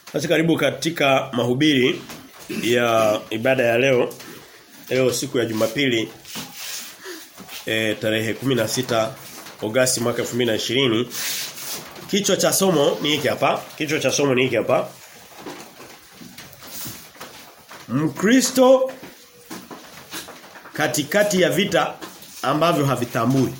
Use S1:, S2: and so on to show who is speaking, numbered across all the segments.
S1: Basi karibu katika mahubiri ya ibada ya leo. Leo siku ya Jumapili e, tarehe 16 Agosti mwaka 2020. Kichwa cha somo ni hiki hapa. Kichwa cha somo ni hiki hapa. Mkristo katikati ya vita ambavyo havitambui.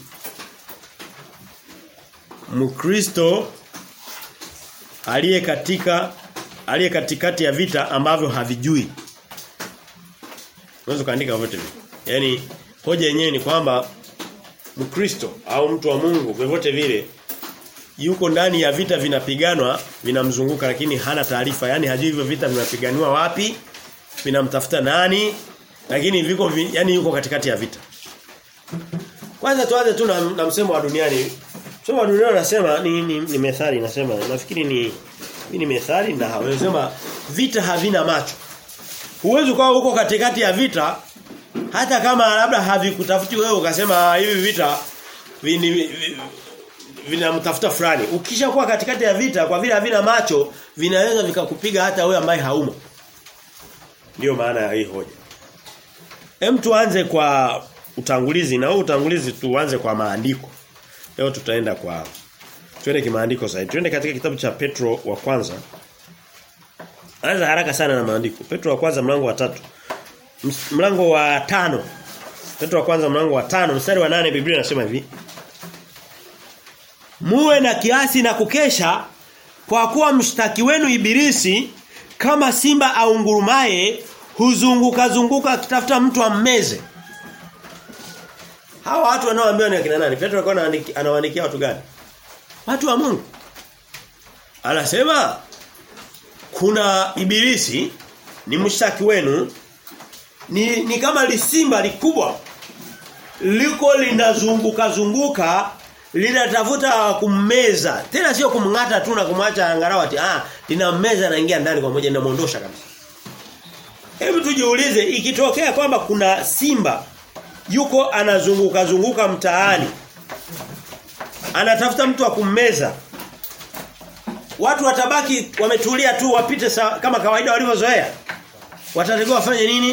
S1: Mkristo aliye katika aliye katikati ya vita ambavyo havijui. Unaweza kaandika vyote hivi. Yaani hoja yenyewe ni kwamba Mkristo au mtu wa Mungu vyovyote vile yuko ndani ya vita vinapiganwa vinamzunguka lakini hana taarifa yani hajui hivyo vita vinapiganiwa wapi vinamtafuta nani lakini viko vi, yani yuko katikati ya vita kwanza tuanze tu na, na msemo wa duniani msemo wa duniani unasema ni, ni, ni methali inasema nafikiri ni ni methali na wanasema vita havina macho huwezi kuwa huko katikati ya vita hata kama labda havikutafuti wewe ukasema hivi vita vini, vinamtafuta fulani. Ukishakuwa katikati ya vita kwa vile havina macho vinaweza vikakupiga hata wewe ambaye haumo. Ndiyo maana ya hii hoja. Hem tuanze kwa utangulizi na huu utangulizi tuanze kwa maandiko. Leo tutaenda kwa twende kimaandiko zaidi. Twende katika kitabu cha Petro wa kwanza. Anza haraka sana na maandiko. Petro wa kwanza mlango wa tatu Mlango wa tano Petro wa kwanza mlango wa tano mstari wa nane Biblia inasema hivi. Muwe na kiasi na kukesha kwa kuwa mshtaki wenu ibilisi kama simba au ngurumaye huzunguka zunguka akitafuta mtu ammeze. Hawa watu wanaoambiwa ni akina nani? Petro alikuwa anawaandikia watu gani? Watu wa Mungu. Anasema kuna ibilisi ni mshtaki wenu ni, ni kama lisimba likubwa liko linazunguka zunguka linatafuta kummeza tena sio kumngata tu na kumwacha angalau ati ah linammeza naingia ndani kwa moja linamuondosha kabisa hebu tujiulize ikitokea kwamba kuna simba yuko anazunguka zunguka mtaani anatafuta mtu wa kummeza watu watabaki wametulia tu wapite sa, kama kawaida walivyozoea watatakiwa wafanye nini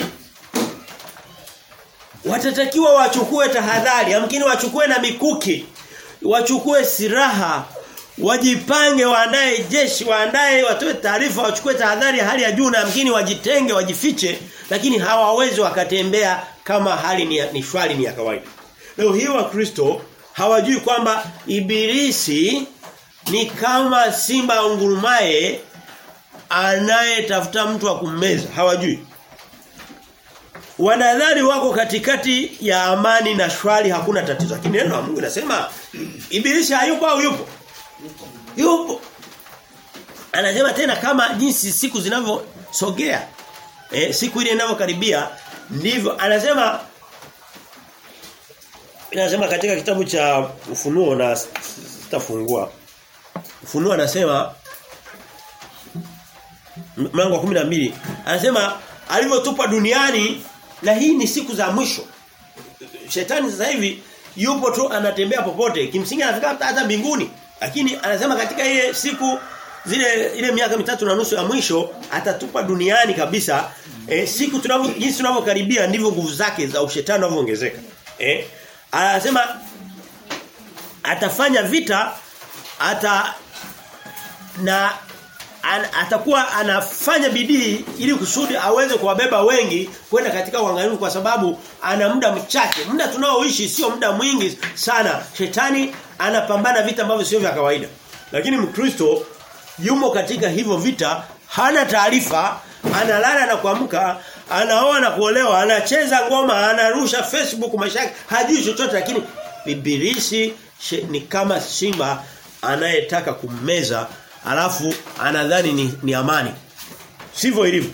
S1: watatakiwa wachukue tahadhari amkini wachukue na mikuki wachukue silaha wajipange waandae jeshi waandae watoe taarifa wachukue tahadhari hali ya juu na amkini wajitenge wajifiche lakini hawawezi wakatembea kama hali ni, ni shwari ni ya kawaida leo hii wa Kristo hawajui kwamba ibilisi ni kama simba ungurumaye anayetafuta mtu wa kummeza hawajui wanadhani wako katikati ya amani na shwari hakuna tatizo lakini neno la Mungu linasema ibilisi hayupo au yupo yupo anasema tena kama jinsi siku zinavyosogea eh, siku ile inavyokaribia ndivyo anasema inasema katika kitabu cha ufunuo na sitafungua ufunuo anasema mlango wa 12 anasema alivyotupa duniani na hii ni siku za mwisho. Shetani sasa hivi yupo tu anatembea popote. Kimsingi anafika hata mbinguni. Lakini anasema katika ile siku zile ile miaka mitatu na nusu ya mwisho atatupa duniani kabisa. E, siku tunavyo jinsi tunavyokaribia ndivyo nguvu zake za ushetani zinavyoongezeka. Eh? Anasema atafanya vita ata na an, atakuwa anafanya bidii ili kusudi aweze kuwabeba wengi kwenda katika uangalifu kwa sababu ana muda mchache. Muda tunaoishi sio muda mwingi sana. Shetani anapambana vita ambavyo sio vya kawaida. Lakini Mkristo yumo katika hivyo vita, hana taarifa, analala na kuamka, anaoa na kuolewa, anacheza ngoma, anarusha Facebook maisha yake, hajui chochote lakini ibilisi ni kama simba anayetaka kummeza alafu anadhani ni, ni amani. Sivyo ilivyo.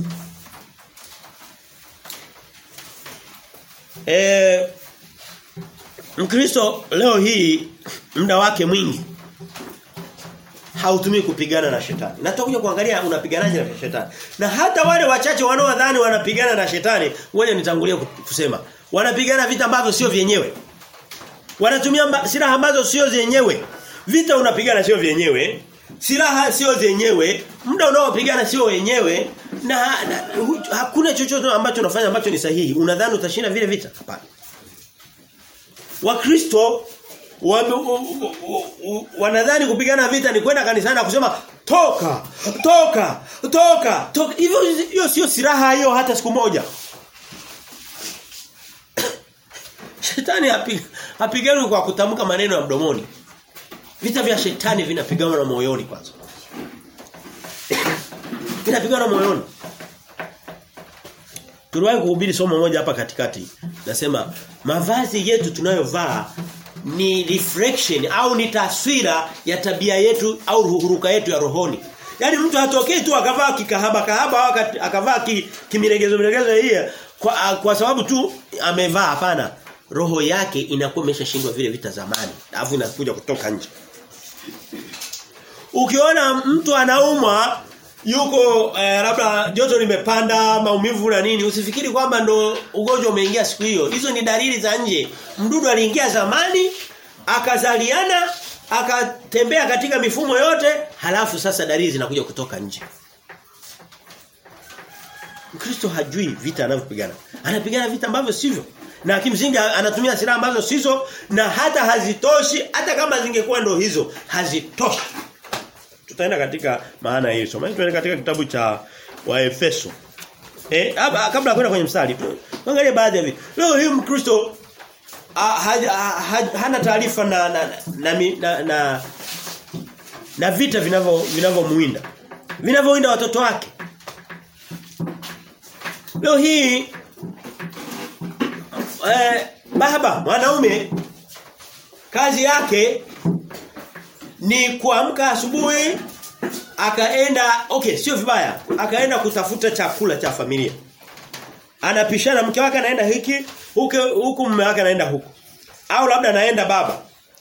S1: Eh Mkristo leo hii muda wake mwingi hautumii kupigana na shetani. Na tutakuja kuangalia unapiganaje na shetani. Na hata wale wachache wanaodhani wanapigana na shetani, ngoja nitangulie kusema, wanapigana vita ambavyo sio vyenyewe. Wanatumia silaha ambazo sio zenyewe. Vita unapigana sio vyenyewe. silaha sio zenyewe, muda unaopigana sio wenyewe na, na hu, hakuna chochote ambacho unafanya ambacho ni sahihi. Unadhani utashinda vile vita? Hapana. Wakristo wanadhani kupigana vita ni kwenda kanisani na kusema toka toka toka toka hivyo hiyo sio silaha hiyo hata siku moja Shetani hapigani kwa kutamka maneno ya mdomoni vita vya shetani vinapiganwa na moyoni kwanza vinapiganwa na moyoni Tuliwahi kuhubiri somo moja hapa katikati. Nasema mavazi yetu tunayovaa ni reflection au ni taswira ya tabia yetu au huruka yetu ya rohoni. Yaani mtu hatokei tu akavaa kikahaba kahaba au akavaa ki, kimiregezo miregezo hii kwa, kwa sababu tu amevaa hapana. Roho yake inakuwa imeshashindwa vile vita zamani. Alafu inakuja kutoka nje. Ukiona mtu anaumwa yuko eh, labda joto limepanda maumivu na nini usifikiri kwamba ndo ugonjwa umeingia siku hiyo hizo ni dalili za nje mdudu aliingia zamani akazaliana akatembea katika mifumo yote halafu sasa dalili zinakuja kutoka nje Mkristo hajui vita anavyopigana anapigana vita ambavyo sivyo na kimsingi anatumia silaha ambazo sizo na hata hazitoshi hata kama zingekuwa ndo hizo hazitoshi tutaenda katika maana hiyo soma tuende katika kitabu cha Waefeso eh hapa kabla kwenda kwenye mstari angalia baadhi ya vitu leo hii mkristo hana taarifa na na na, na, na na vita vinavyo vinavyomuinda vinavyoinda watoto wake leo hii eh, baba mwanaume kazi yake ni kuamka asubuhi akaenda okay sio vibaya akaenda kutafuta chakula cha familia anapishana mke wake anaenda hiki huku huku mume wake anaenda huku au labda anaenda baba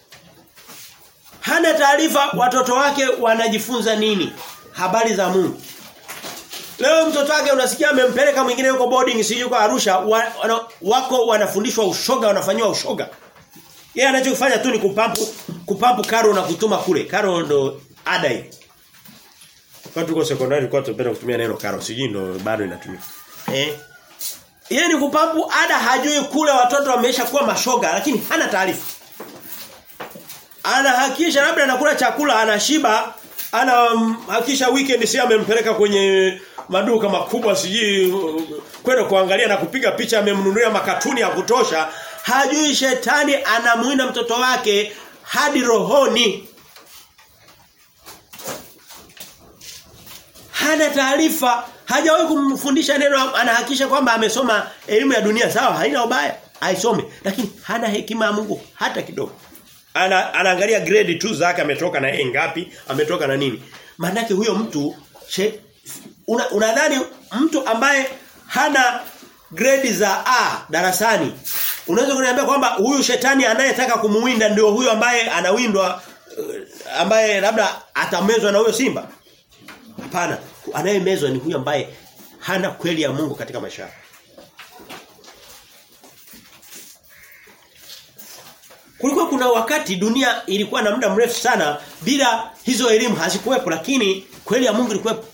S1: hana taarifa watoto wake wanajifunza nini habari za Mungu Leo mtoto wake unasikia amempeleka mwingine yuko boarding si yuko Arusha wa, wana, wako wanafundishwa ushoga wanafanywa ushoga yeye anachofanya tu ni kupampu kupampu karo na kutuma kule. Karo ndo ada hii. Wakati tuko sekondari kwa tupenda kutumia neno karo, sijui ndo bado inatumika. Eh? Yeye ni kupampu ada hajui kule watoto wamesha kuwa mashoga lakini hana taarifa. Anahakisha labda anakula chakula anashiba, anahakisha weekend si amempeleka kwenye maduka makubwa sijui kwenda kuangalia na kupiga picha amemnunulia makatuni ya kutosha hajui shetani anamuinda mtoto wake hadi rohoni hana taarifa hajawahi kumfundisha neno anahakisha kwamba amesoma elimu ya dunia sawa haina ubaya aisome lakini hana hekima ya Mungu hata kidogo ana, anaangalia grade tu zake ametoka na A ngapi ametoka na nini maana huyo mtu una, unadhani mtu ambaye hana grade za A darasani unaweza kuniambia kwamba huyu shetani anayetaka kumuwinda ndio huyu ambaye anawindwa ambaye labda atamezwa na huyo simba hapana anayemezwa ni huyu ambaye hana kweli ya Mungu katika maisha yake Kulikuwa kuna wakati dunia ilikuwa na muda mrefu sana bila hizo elimu hazikuwepo lakini kweli ya Mungu ilikuwepo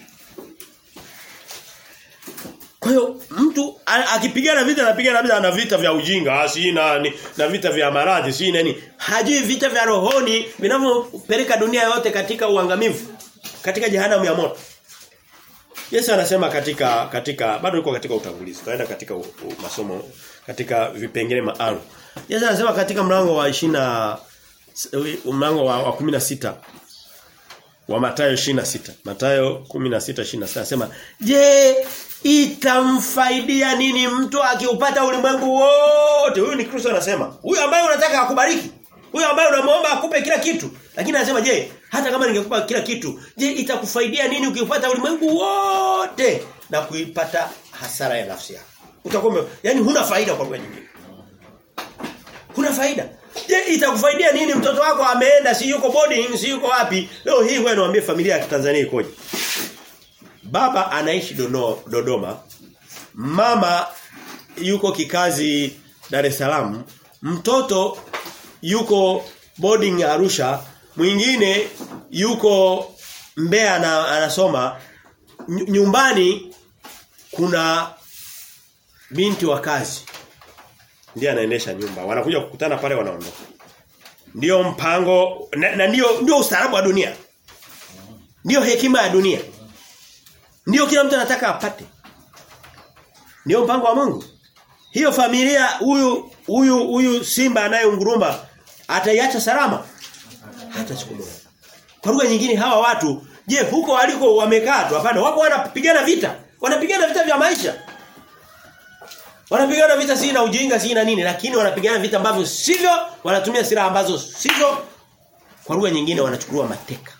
S1: Kwa hiyo mtu akipigana vita anapigana vita na vita vya ujinga, si na ni, na vita vya maradhi, si nini. Hajui vita vya rohoni vinavyopeleka dunia yote katika uangamivu, katika jehanamu ya moto. Yesu anasema katika katika bado yuko katika utangulizi. Tutaenda katika u, u, masomo katika vipengele maalum. Yesu anasema katika mlango wa 20 mlango wa, wa 16 wa Mathayo 26. Mathayo 16:26 anasema, "Je, itamfaidia nini mtu akiupata ulimwengu wote?" Huyu ni Kristo anasema. Huyu ambaye unataka akubariki. Huyu ambaye unamwomba akupe kila kitu. Lakini anasema, "Je, hata kama ningekupa kila kitu, je, itakufaidia nini ukiupata ulimwengu wote na kuipata hasara ya nafsi yako?" Utakuwa yani huna faida kwa lugha nyingine. Huna faida. Je, itakufaidia nini mtoto wako ameenda si yuko boarding si yuko wapi? Leo hii wewe niambie familia ya Tanzania ikoje? Baba anaishi dono, Dodoma. Mama yuko kikazi Dar es Salaam. Mtoto yuko boarding Arusha. mwingine yuko Mbeya na anasoma nyumbani kuna binti wa kazi ndiye anaendesha nyumba wanakuja kukutana pale wanaondoka ndio mpango na, na ndio ndio ustaarabu wa dunia ndio hekima ya dunia ndio kila mtu anataka apate ndio mpango wa Mungu hiyo familia huyu huyu huyu simba anayeunguruma ataiacha salama hata siku moja kwa lugha nyingine hawa watu je huko waliko wamekaa tu hapana wako wanapigana vita wanapigana vita vya maisha wanapigana vita si na ujinga si na nini lakini wanapigana vita ambavyo sivyo wanatumia silaha ambazo sivyo kwa lugha nyingine wanachukua mateka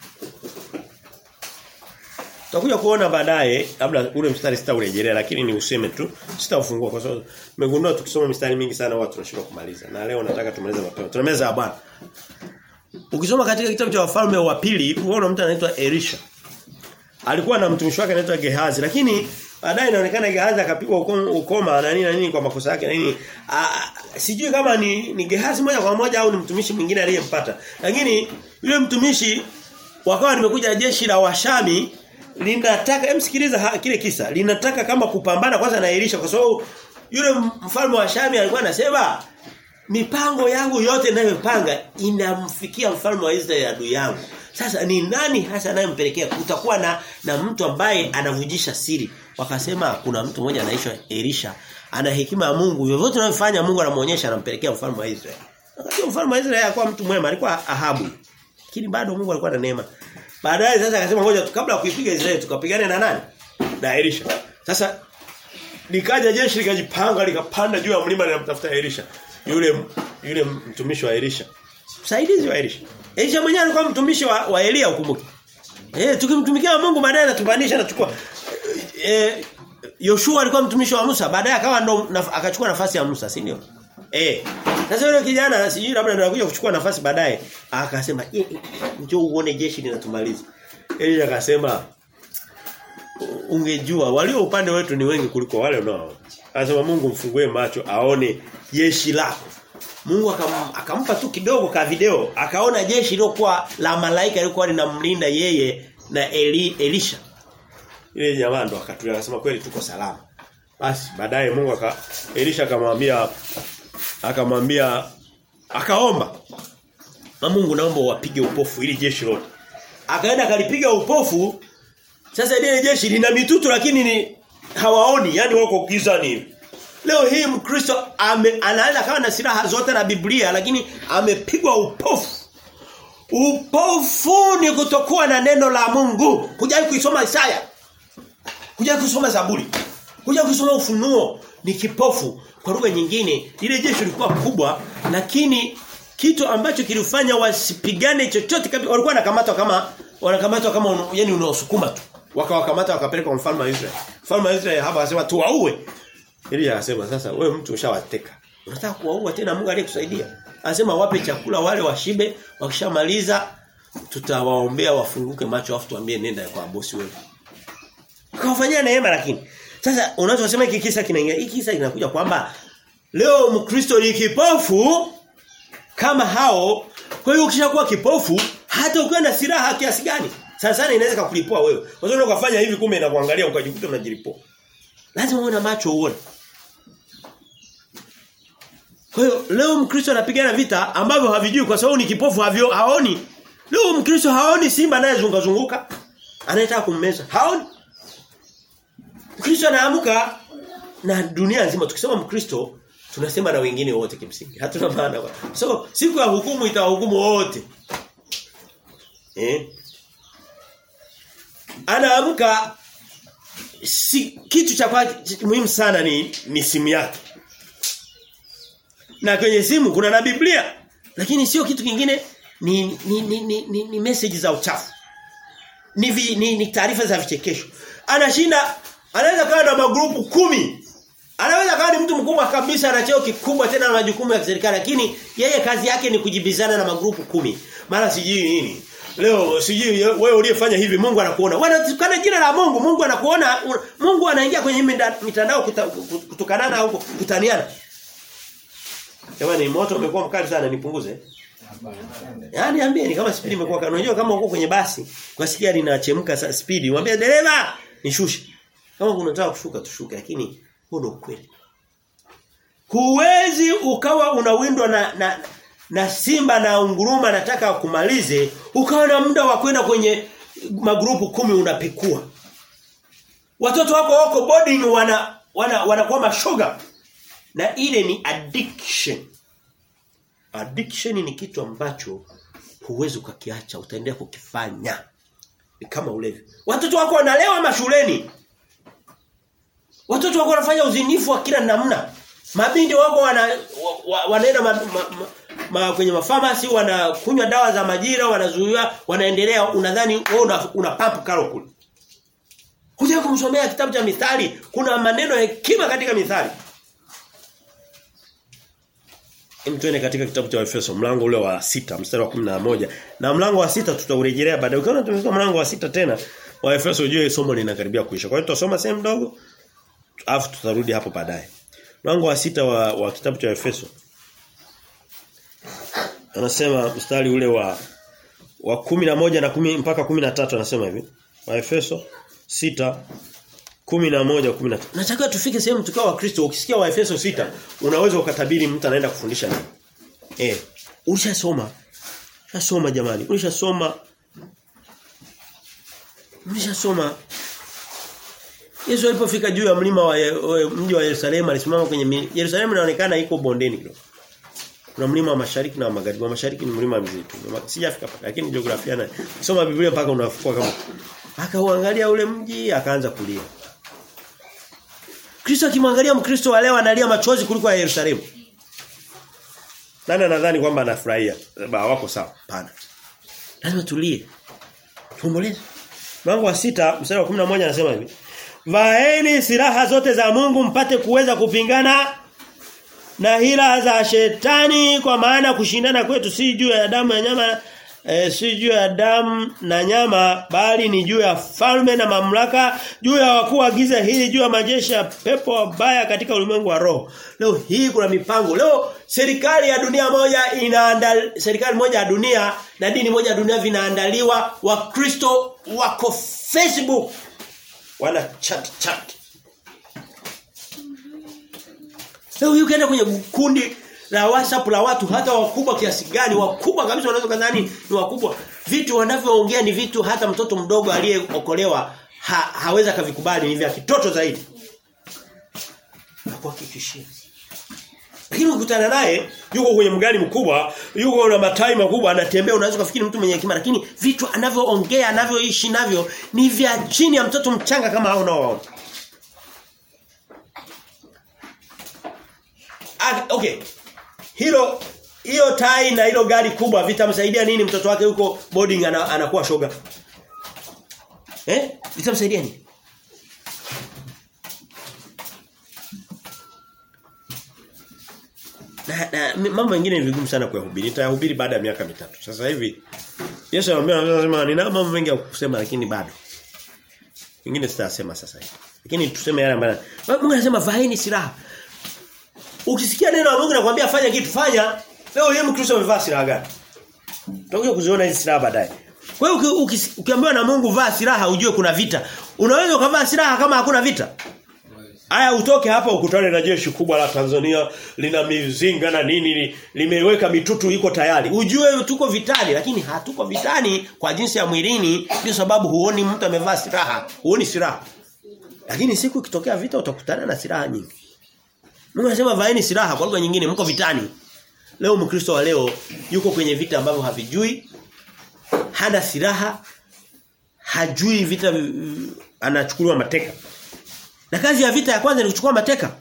S1: Tutakuja kuona baadaye labda ule mstari sitaurejelea lakini ni useme tu sitaufungua kwa sababu nimegundua tukisoma mistari mingi sana watu tunashindwa kumaliza na leo nataka tumalize mapema. Tunameza ya Bwana. Ukisoma katika kitabu cha wafalme wa pili unaona mtu anaitwa Elisha. Alikuwa na mtumishi wake anaitwa Gehazi lakini baadaye inaonekana Gehazi akapigwa ukoma na nini na nini kwa makosa yake na nini. sijui kama ni, ni Gehazi moja kwa moja au ni mtumishi mwingine aliyempata. Lakini yule mtumishi wakawa nimekuja jeshi la Washami linataka emsikiliza kile kisa linataka kama kupambana kwanza na Elisha kwa sababu yule mfalme wa Shami alikuwa anasema mipango yangu yote ninayopanga inamfikia mfalme wa Israeli adui yangu sasa ni nani hasa anayempelekea kutakuwa na na mtu ambaye anavujisha siri wakasema kuna mtu mmoja anaitwa Elisha ana hekima ya Mungu vyovyote anavyofanya Mungu anamuonyesha anampelekea mfalme wa Israeli wakati mfalme wa Israeli alikuwa mtu mwema alikuwa Ahabu lakini bado Mungu alikuwa na neema Baadaye sasa akasema ngoja kabla ya kuipiga Israeli tukapigane na nani? Na Elisha. Sasa likaja jeshi likajipanga likapanda juu ya mlima linamtafuta Elisha. Yule yule mtumishi wa Elisha. Msaidizi wa Elisha. Elisha mwenyewe alikuwa mtumishi wa, wa Elia ukumbuke. Eh tukimtumikia Mungu baadaye anatupandisha anachukua eh Yoshua alikuwa mtumishi wa Musa baadaye akawa ndo naf, akachukua nafasi ya Musa, si ndio? Eh. Sasa yule kijana sijui labda ndio anakuja kuchukua nafasi baadaye akasema njoo uone jeshi linatumaliza. Elisha akasema ungejua walio upande wetu ni wengi kuliko wale unao. Akasema Mungu mfungue macho aone jeshi lako. Mungu akam, akampa tu kidogo ka video akaona jeshi lilokuwa la malaika lilikuwa linamlinda yeye na Eli, Elisha. Ile jamaa ndo akatulia akasema kweli tuko salama. Basi baadaye Mungu aka Elisha akamwambia akamwambia akaomba na Mungu naomba wapige upofu ili jeshi lote. Akaenda akalipiga upofu. Sasa ile jeshi lina mitutu lakini ni hawaoni, yani wako gizani hivi. Leo hii Mkristo anaweza kawa na silaha zote na Biblia lakini amepigwa upofu. Upofu ni kutokuwa na neno la Mungu. Kujai kuisoma Isaya. Kujai kusoma Zaburi. Kujai kusoma Ufunuo ni kipofu. Kwa lugha nyingine, ile jeshi lilikuwa kubwa lakini kitu ambacho kilifanya wasipigane chochote kabisa walikuwa wanakamatwa kama wanakamatwa kama un, yani unaosukuma tu wakawakamata wakapeleka kwa mfalme wa Israeli mfalme wa Israeli hapa akasema tuwaue ili akasema sasa wewe mtu ushawateka unataka kuwaua tena Mungu aliyekusaidia anasema wape chakula wale washibe wakishamaliza tutawaombea wafunguke macho afu tuambie nenda kwa bosi wewe kawafanyia neema lakini sasa unachosema hiki kisa kinaingia hiki kisa kinakuja kwamba leo mkristo ni kipofu kama hao kwa hiyo ukishakuwa kipofu hata ukiwa na silaha kiasi gani sana sana inaweza kukulipua wewe kwa sababu ukafanya hivi kumbe inakuangalia ukajikuta unajilipua lazima uone macho uone kwa hiyo leo mkristo anapigana vita ambavyo havijui kwa sababu ni kipofu havyo haoni leo mkristo haoni simba anayezunguka zunguka anayetaka kummeza haoni Mkristo anaamka na dunia nzima tukisema mkristo tunasema na wengine wote kimsingi. Hatuna maana. So siku ya hukumu itawahukumu wote. Eh? Anaamka si, kitu cha kwa muhimu sana ni ni simu yake. Na kwenye simu kuna na Biblia. Lakini sio kitu kingine ni ni ni ni, ni, ni message za uchafu. Ni vi, ni, ni taarifa za vichekesho. Anashinda anaweza kawa na magrupu kumi Anaweza kawa ni mtu mkubwa kabisa ana cheo kikubwa tena na majukumu ya serikali lakini yeye kazi yake ni kujibizana na magrupu kumi. Mara sijui nini. Leo sijui wewe uliyefanya hivi Mungu anakuona. Wanatukana jina la Mungu, Mungu anakuona. Mungu anaingia kwenye mitandao kutukanana au kutaniana. Jamani moto umekuwa mkali sana nipunguze. Yaani niambieni kama spidi imekuwa kali. Unajua kama uko kwenye basi, ukasikia linachemka sa- spidi, mwambie dereva nishushe. Kama unataka kushuka tushuke lakini huo ndio ukweli. Huwezi ukawa unawindwa na, na na simba na unguruma anataka kumalize ukawa na muda wa kwenda kwenye magrupu kumi unapekua. Watoto wako wako boarding wana wana wanakuwa mashoga. Na ile ni addiction. Addiction ni kitu ambacho huwezi ukakiacha, utaendelea kukifanya. Ni kama ulevi. Watoto wako wanalewa mashuleni. Watoto wako wanafanya uzinifu wa kila namna. Mabindi wako wana wa, wa, wanaenda ma, ma, ma, ma, kwenye mafamasi wanakunywa dawa za majira, wanazuia, wanaendelea unadhani wewe una, una pump kalo kule. Kuja kumsomea kitabu cha mithali, kuna maneno ya hekima katika mithali. Hem tuende katika kitabu cha Efeso mlango ule wa sita mstari wa 11 na mlango wa sita tutaurejelea baadaye. Ukiona tumesoma mlango wa sita tena wa Efeso ujue somo linakaribia kuisha. Kwa hiyo tutasoma sehemu ndogo alafu tutarudi hapo baadaye. Mlango wa sita wa, wa kitabu cha Efeso. Anasema mstari ule wa wa kumi na moja na kumi mpaka kumi na tatu anasema hivi. Wa Efeso sita kumi na moja kumi na tatu. Nataka tufike sehemu tukao wa Kristo ukisikia wa Efeso sita unaweza ukatabiri mtu anaenda kufundisha nini. Eh, ulishasoma. Ulishasoma jamani. Ulishasoma. Ulishasoma. Yesu alipofika juu ya mlima wa Ye- wa- mji wa Yerusalemu alisimama kwenye mi- Yerusalemu inaonekana iko bondeni kidogo. Kuna mlima wa mashariki na wa magharibi. Wa mashariki ni mlima mzito. Sijafika pale lakini jiografia na soma Biblia mpaka unafukua kama akauangalia ule mji akaanza kulia. Kristo akimwangalia Mkristo wa leo analia machozi kuliko ya Yerusalemu. Nani anadhani kwamba anafurahia? Ba wako sawa. Pana. Lazima tulie. Tuomboleze. Mlango wa sita mstari wa 11 anasema hivi. Vaeni silaha zote za Mungu mpate kuweza kupingana na hila za shetani kwa maana kushindana kwetu si juu ya damu ya nyama e, si juu ya damu na nyama bali ni juu ya falme na mamlaka juu ya wakuu wa giza hili juu ya majeshi ya pepo wabaya katika ulimwengu wa roho leo hii kuna mipango leo serikali ya dunia moja inaandal serikali moja ya dunia na dini moja ya dunia vinaandaliwa wakristo wako Facebook wana chat chat Leo hii ukienda kwenye kundi la WhatsApp la watu hata wakubwa kiasi gani, wakubwa kabisa wanaweza kadhani ni wakubwa. Vitu wanavyoongea ni vitu hata mtoto mdogo aliyeokolewa ha, haweza kavikubali ni vya kitoto zaidi. Nakuhakikishia. Lakini ukutana naye yuko kwenye mgani mkubwa, yuko na matai makubwa anatembea unaweza kufikiri mtu mwenye hekima lakini vitu anavyoongea anavyoishi navyo ni vya chini ya mtoto mchanga kama hao unaowaona. Ah, okay. Hilo hiyo tai na hilo gari kubwa vitamsaidia nini mtoto wake huko boarding ana, anakuwa shoga? Eh? Vitamsaidia nini? Na, na mambo mengine ni vigumu sana kuyahubiri. Nitayahubiri baada ya miaka mitatu. Sasa hivi Yesu anamwambia anasema nina mambo mengi ya kusema lakini bado. Mengine sitasema sasa hivi. Lakini tuseme yale ambayo Mungu anasema vaeni silaha. Ukisikia neno la Mungu nakwambia fanya kitu fanya. Leo yeye Mkristo amevaa silaha gani? Tutakuja kuziona hizi silaha baadaye. Kwa hiyo uki, uki, ukiambiwa na Mungu vaa silaha ujue kuna vita. Unaweza ukavaa silaha kama hakuna vita? Aya utoke hapa ukutane na jeshi kubwa la Tanzania lina mizinga na nini li, limeweka mitutu iko tayari. Ujue tuko vitani lakini hatuko vitani kwa jinsi ya mwilini ndio sababu huoni mtu amevaa silaha. Huoni silaha. Lakini siku ikitokea vita utakutana na silaha nyingi. Mungu anasema vaeni silaha kwa lugha nyingine mko vitani. Leo Mkristo wa leo yuko kwenye vita ambavyo havijui. Hana silaha. Hajui vita anachukuliwa mateka. Na kazi ya vita ya kwanza ni kuchukua mateka.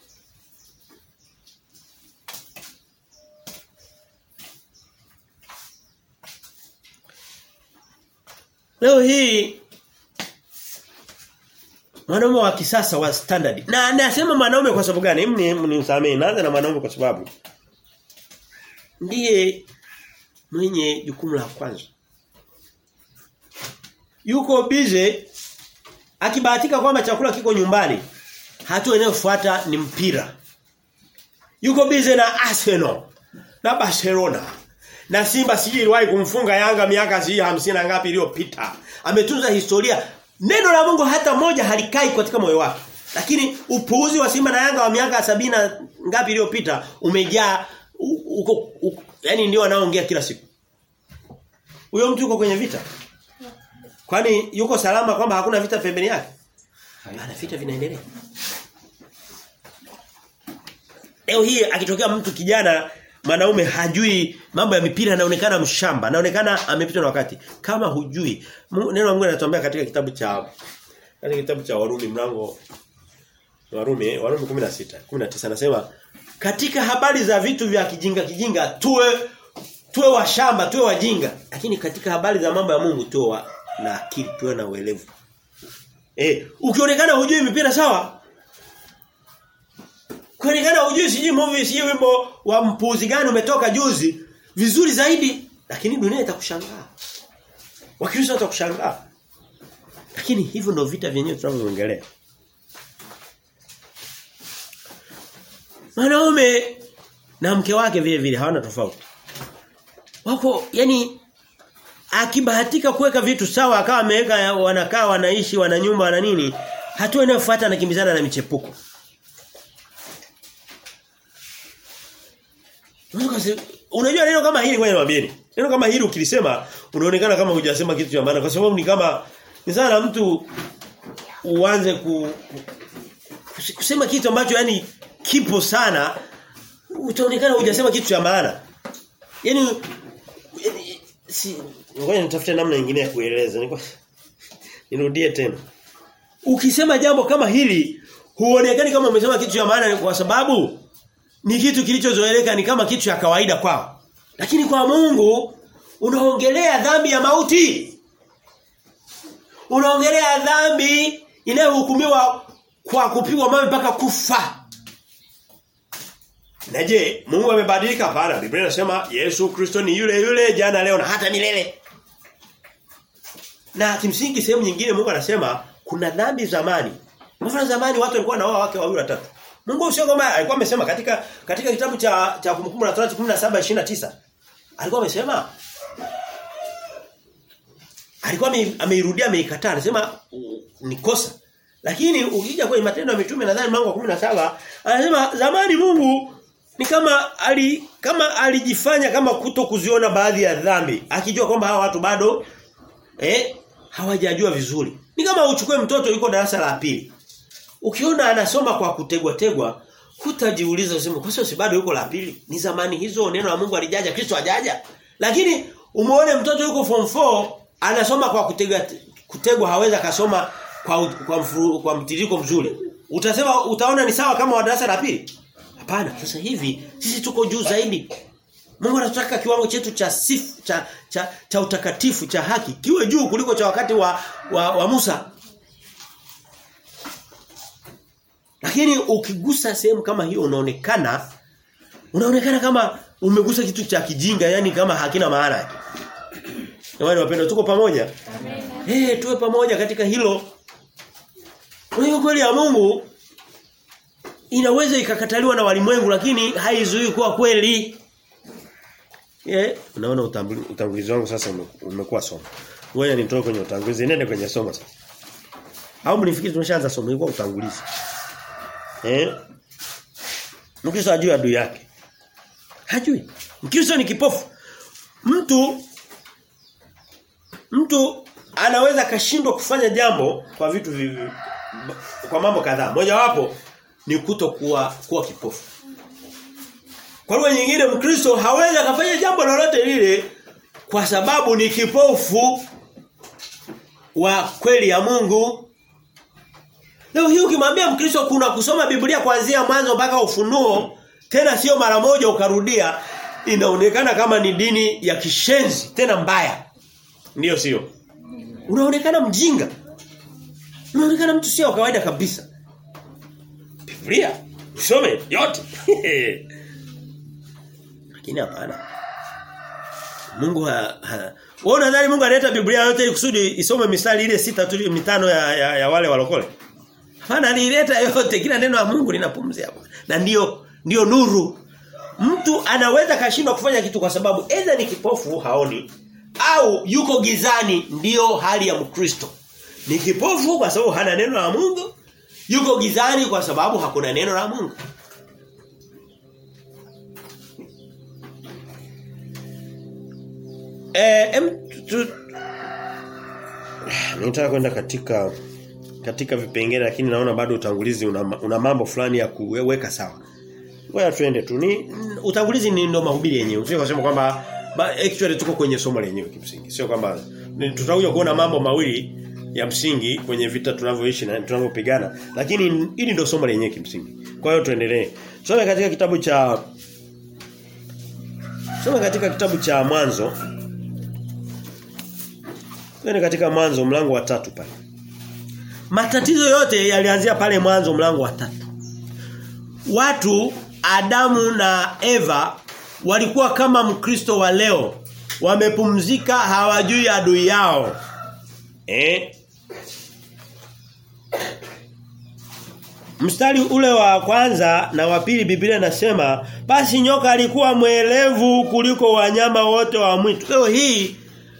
S1: Leo hii mwanaume wa kisasa wa standard. Na nasema mwanaume kwa sababu gani? Mni mnisamee. Naanza na mwanaume kwa sababu ndiye mwenye jukumu la kwanza. Yuko bize akibahatika kwamba chakula kiko nyumbani. Hatua inayofuata ni mpira. Yuko bize na Arsenal na Barcelona Na Simba sijui iliwahi kumfunga Yanga miaka sijui hamsini na ngapi iliyopita. Ametunza historia. Neno la Mungu hata moja halikai katika moyo wake. Lakini upuuzi wa Simba na Yanga wa miaka sabina ngapi iliyopita umejaa uko yani ndio anaoongea kila siku. Huyo mtu yuko kwenye vita. Kwani yuko salama kwamba hakuna vita pembeni yake? Ana vita vinaendelea. Leo hii akitokea mtu kijana mwanaume hajui mambo ya mipira anaonekana mshamba, anaonekana amepitwa na wakati. Kama hujui, neno la Mungu linatuambia katika kitabu cha katika kitabu cha Warumi mlango Warumi Warumi 16 19 anasema katika habari za vitu vya kijinga kijinga tuwe tuwe washamba tuwe wajinga lakini katika habari za mambo ya Mungu tuwe wa, na akili tuwe na uelevu. Eh, ukionekana hujui mipira sawa? Ukionekana hujui siji movie siji wimbo wa mpuzi gani umetoka juzi vizuri zaidi lakini dunia itakushangaa. Wakristo watakushangaa. Lakini hivyo ndio vita vyenyewe tunavyoongelea. Mwanaume na mke wake vile vile hawana tofauti. Wako yani akibahatika kuweka vitu sawa akawa ameweka wanakaa wanaishi wana nyumba wana nini hatua inayofuata anakimbizana na michepuko. Unajua neno kama hili ngoja niwaambieni. Neno kama hili ukilisema unaonekana kama hujasema kitu cha maana kwa sababu ni kama ni sana mtu uanze ku, kusema kitu ambacho yani kipo sana utaonekana hujasema kitu cha maana. Yaani si ngoja nitafute namna nyingine ya kueleza. Niko nirudie tena. Ukisema jambo kama hili huonekani kama umesema kitu cha maana kwa sababu ni kitu kilichozoeleka ni kama kitu cha kawaida kwao. Lakini kwa Mungu unaongelea dhambi ya mauti. Unaongelea dhambi inayohukumiwa kwa kupigwa mawe mpaka kufa. Na je, Mungu amebadilika hapana? Biblia inasema Yesu Kristo ni yule yule jana leo na hata milele. Na kimsingi sehemu nyingine Mungu anasema kuna dhambi zamani. Mfano zamani watu walikuwa na wake wawili watatu. Mungu sio kama alikuwa amesema katika katika kitabu cha cha kumbukumbu la Torati 17:29. Alikuwa amesema alikuwa ameirudia ameikataa anasema ni kosa. Lakini ukija kwenye matendo ya mitume nadhani mlango wa 17 anasema zamani Mungu ni kama ali kama alijifanya kama kuto kuziona baadhi ya dhambi akijua kwamba hawa watu bado eh hawajajua vizuri. Ni kama uchukue mtoto yuko darasa la pili. Ukiona anasoma kwa kutegwa tegwa, hutajiuliza useme kwa sababu si bado yuko la pili. Ni zamani hizo neno la Mungu alijaja, Kristo hajaja. Lakini umuone mtoto yuko form 4 anasoma kwa kutegwa kutegwa haweza kasoma kwa kwa, mfuru, kwa mtiririko mzuri. Utasema utaona ni sawa kama wa darasa la pili? Hapana, sasa hivi sisi tuko juu zaidi. Mungu anataka kiwango chetu cha sifu cha cha, cha utakatifu cha haki kiwe juu kuliko cha wakati wa wa, wa Musa. Lakini ukigusa sehemu kama hiyo unaonekana unaonekana kama umegusa kitu cha kijinga yani kama hakina maana yake. Jamani wapendwa tuko pamoja? Eh hey, tuwe pamoja katika hilo. Kwa kweli ya Mungu inaweza ikakataliwa na walimwengu lakini haizuii kuwa kweli. Eh, unaona utangulizi wangu sasa umekuwa somo. Ngoja nitoe kwenye utangulizi nende kwenye somo sasa. Au mnifikiri tumeshaanza somo ilikuwa utangulizi. Eh? Mkristo hajui adui yake. Hajui. Mkristo ni kipofu. Mtu mtu anaweza kashindwa kufanya jambo kwa vitu vivi, kwa mambo kadhaa. Moja wapo ni kutokuwa kuwa kipofu. Kwa lugha nyingine Mkristo hawezi akafanya jambo lolote lile kwa sababu ni kipofu wa kweli ya Mungu. Leo hii ukimwambia Mkristo kuna kusoma Biblia kuanzia mwanzo mpaka ufunuo tena sio mara moja ukarudia inaonekana kama ni dini ya kishenzi tena mbaya. Ndiyo sio? Unaonekana mjinga. Unaonekana mtu sio kawaida kabisa. Biblia usome yote. Lakini hapana. Mungu ha, ha. Wewe unadhani Mungu analeta Biblia yote ili kusudi isome mistari ile sita tu mitano ya, ya, ya wale walokole? Hapana alileta yote kila neno la Mungu linapumzia hapa. Na ndio ndio nuru. mtu anaweza kashindwa kufanya kitu kwa sababu aidha ni kipofu haoni au yuko gizani ndiyo hali ya Mkristo. Ni kipofu kwa sababu hana neno la Mungu, yuko gizani kwa sababu hakuna neno la Mungu. Eh, em, tu, Nitaka kwenda katika katika vipengele lakini naona bado utangulizi una, una mambo fulani ya kuweka sawa. Ngoja tuende tu. Ni utangulizi ni ndo mahubiri yenyewe. Usije kusema kwamba actually tuko kwenye somo lenyewe kimsingi. Sio kwamba tutakuja kuona mambo mawili ya msingi kwenye vita tunavyoishi na tunavyopigana lakini hili ndio somo lenyewe kimsingi. Kwa hiyo tuendelee. Tusome katika kitabu cha Soma katika kitabu cha Mwanzo Twende katika mwanzo mlango wa tatu pale. Matatizo yote yalianzia pale mwanzo mlango wa tatu. Watu Adamu na Eva walikuwa kama Mkristo wa leo. Wamepumzika hawajui adui yao. Eh? Mstari ule wa kwanza na wa pili Biblia inasema basi nyoka alikuwa mwelevu kuliko wanyama wote wa mwitu. Leo hii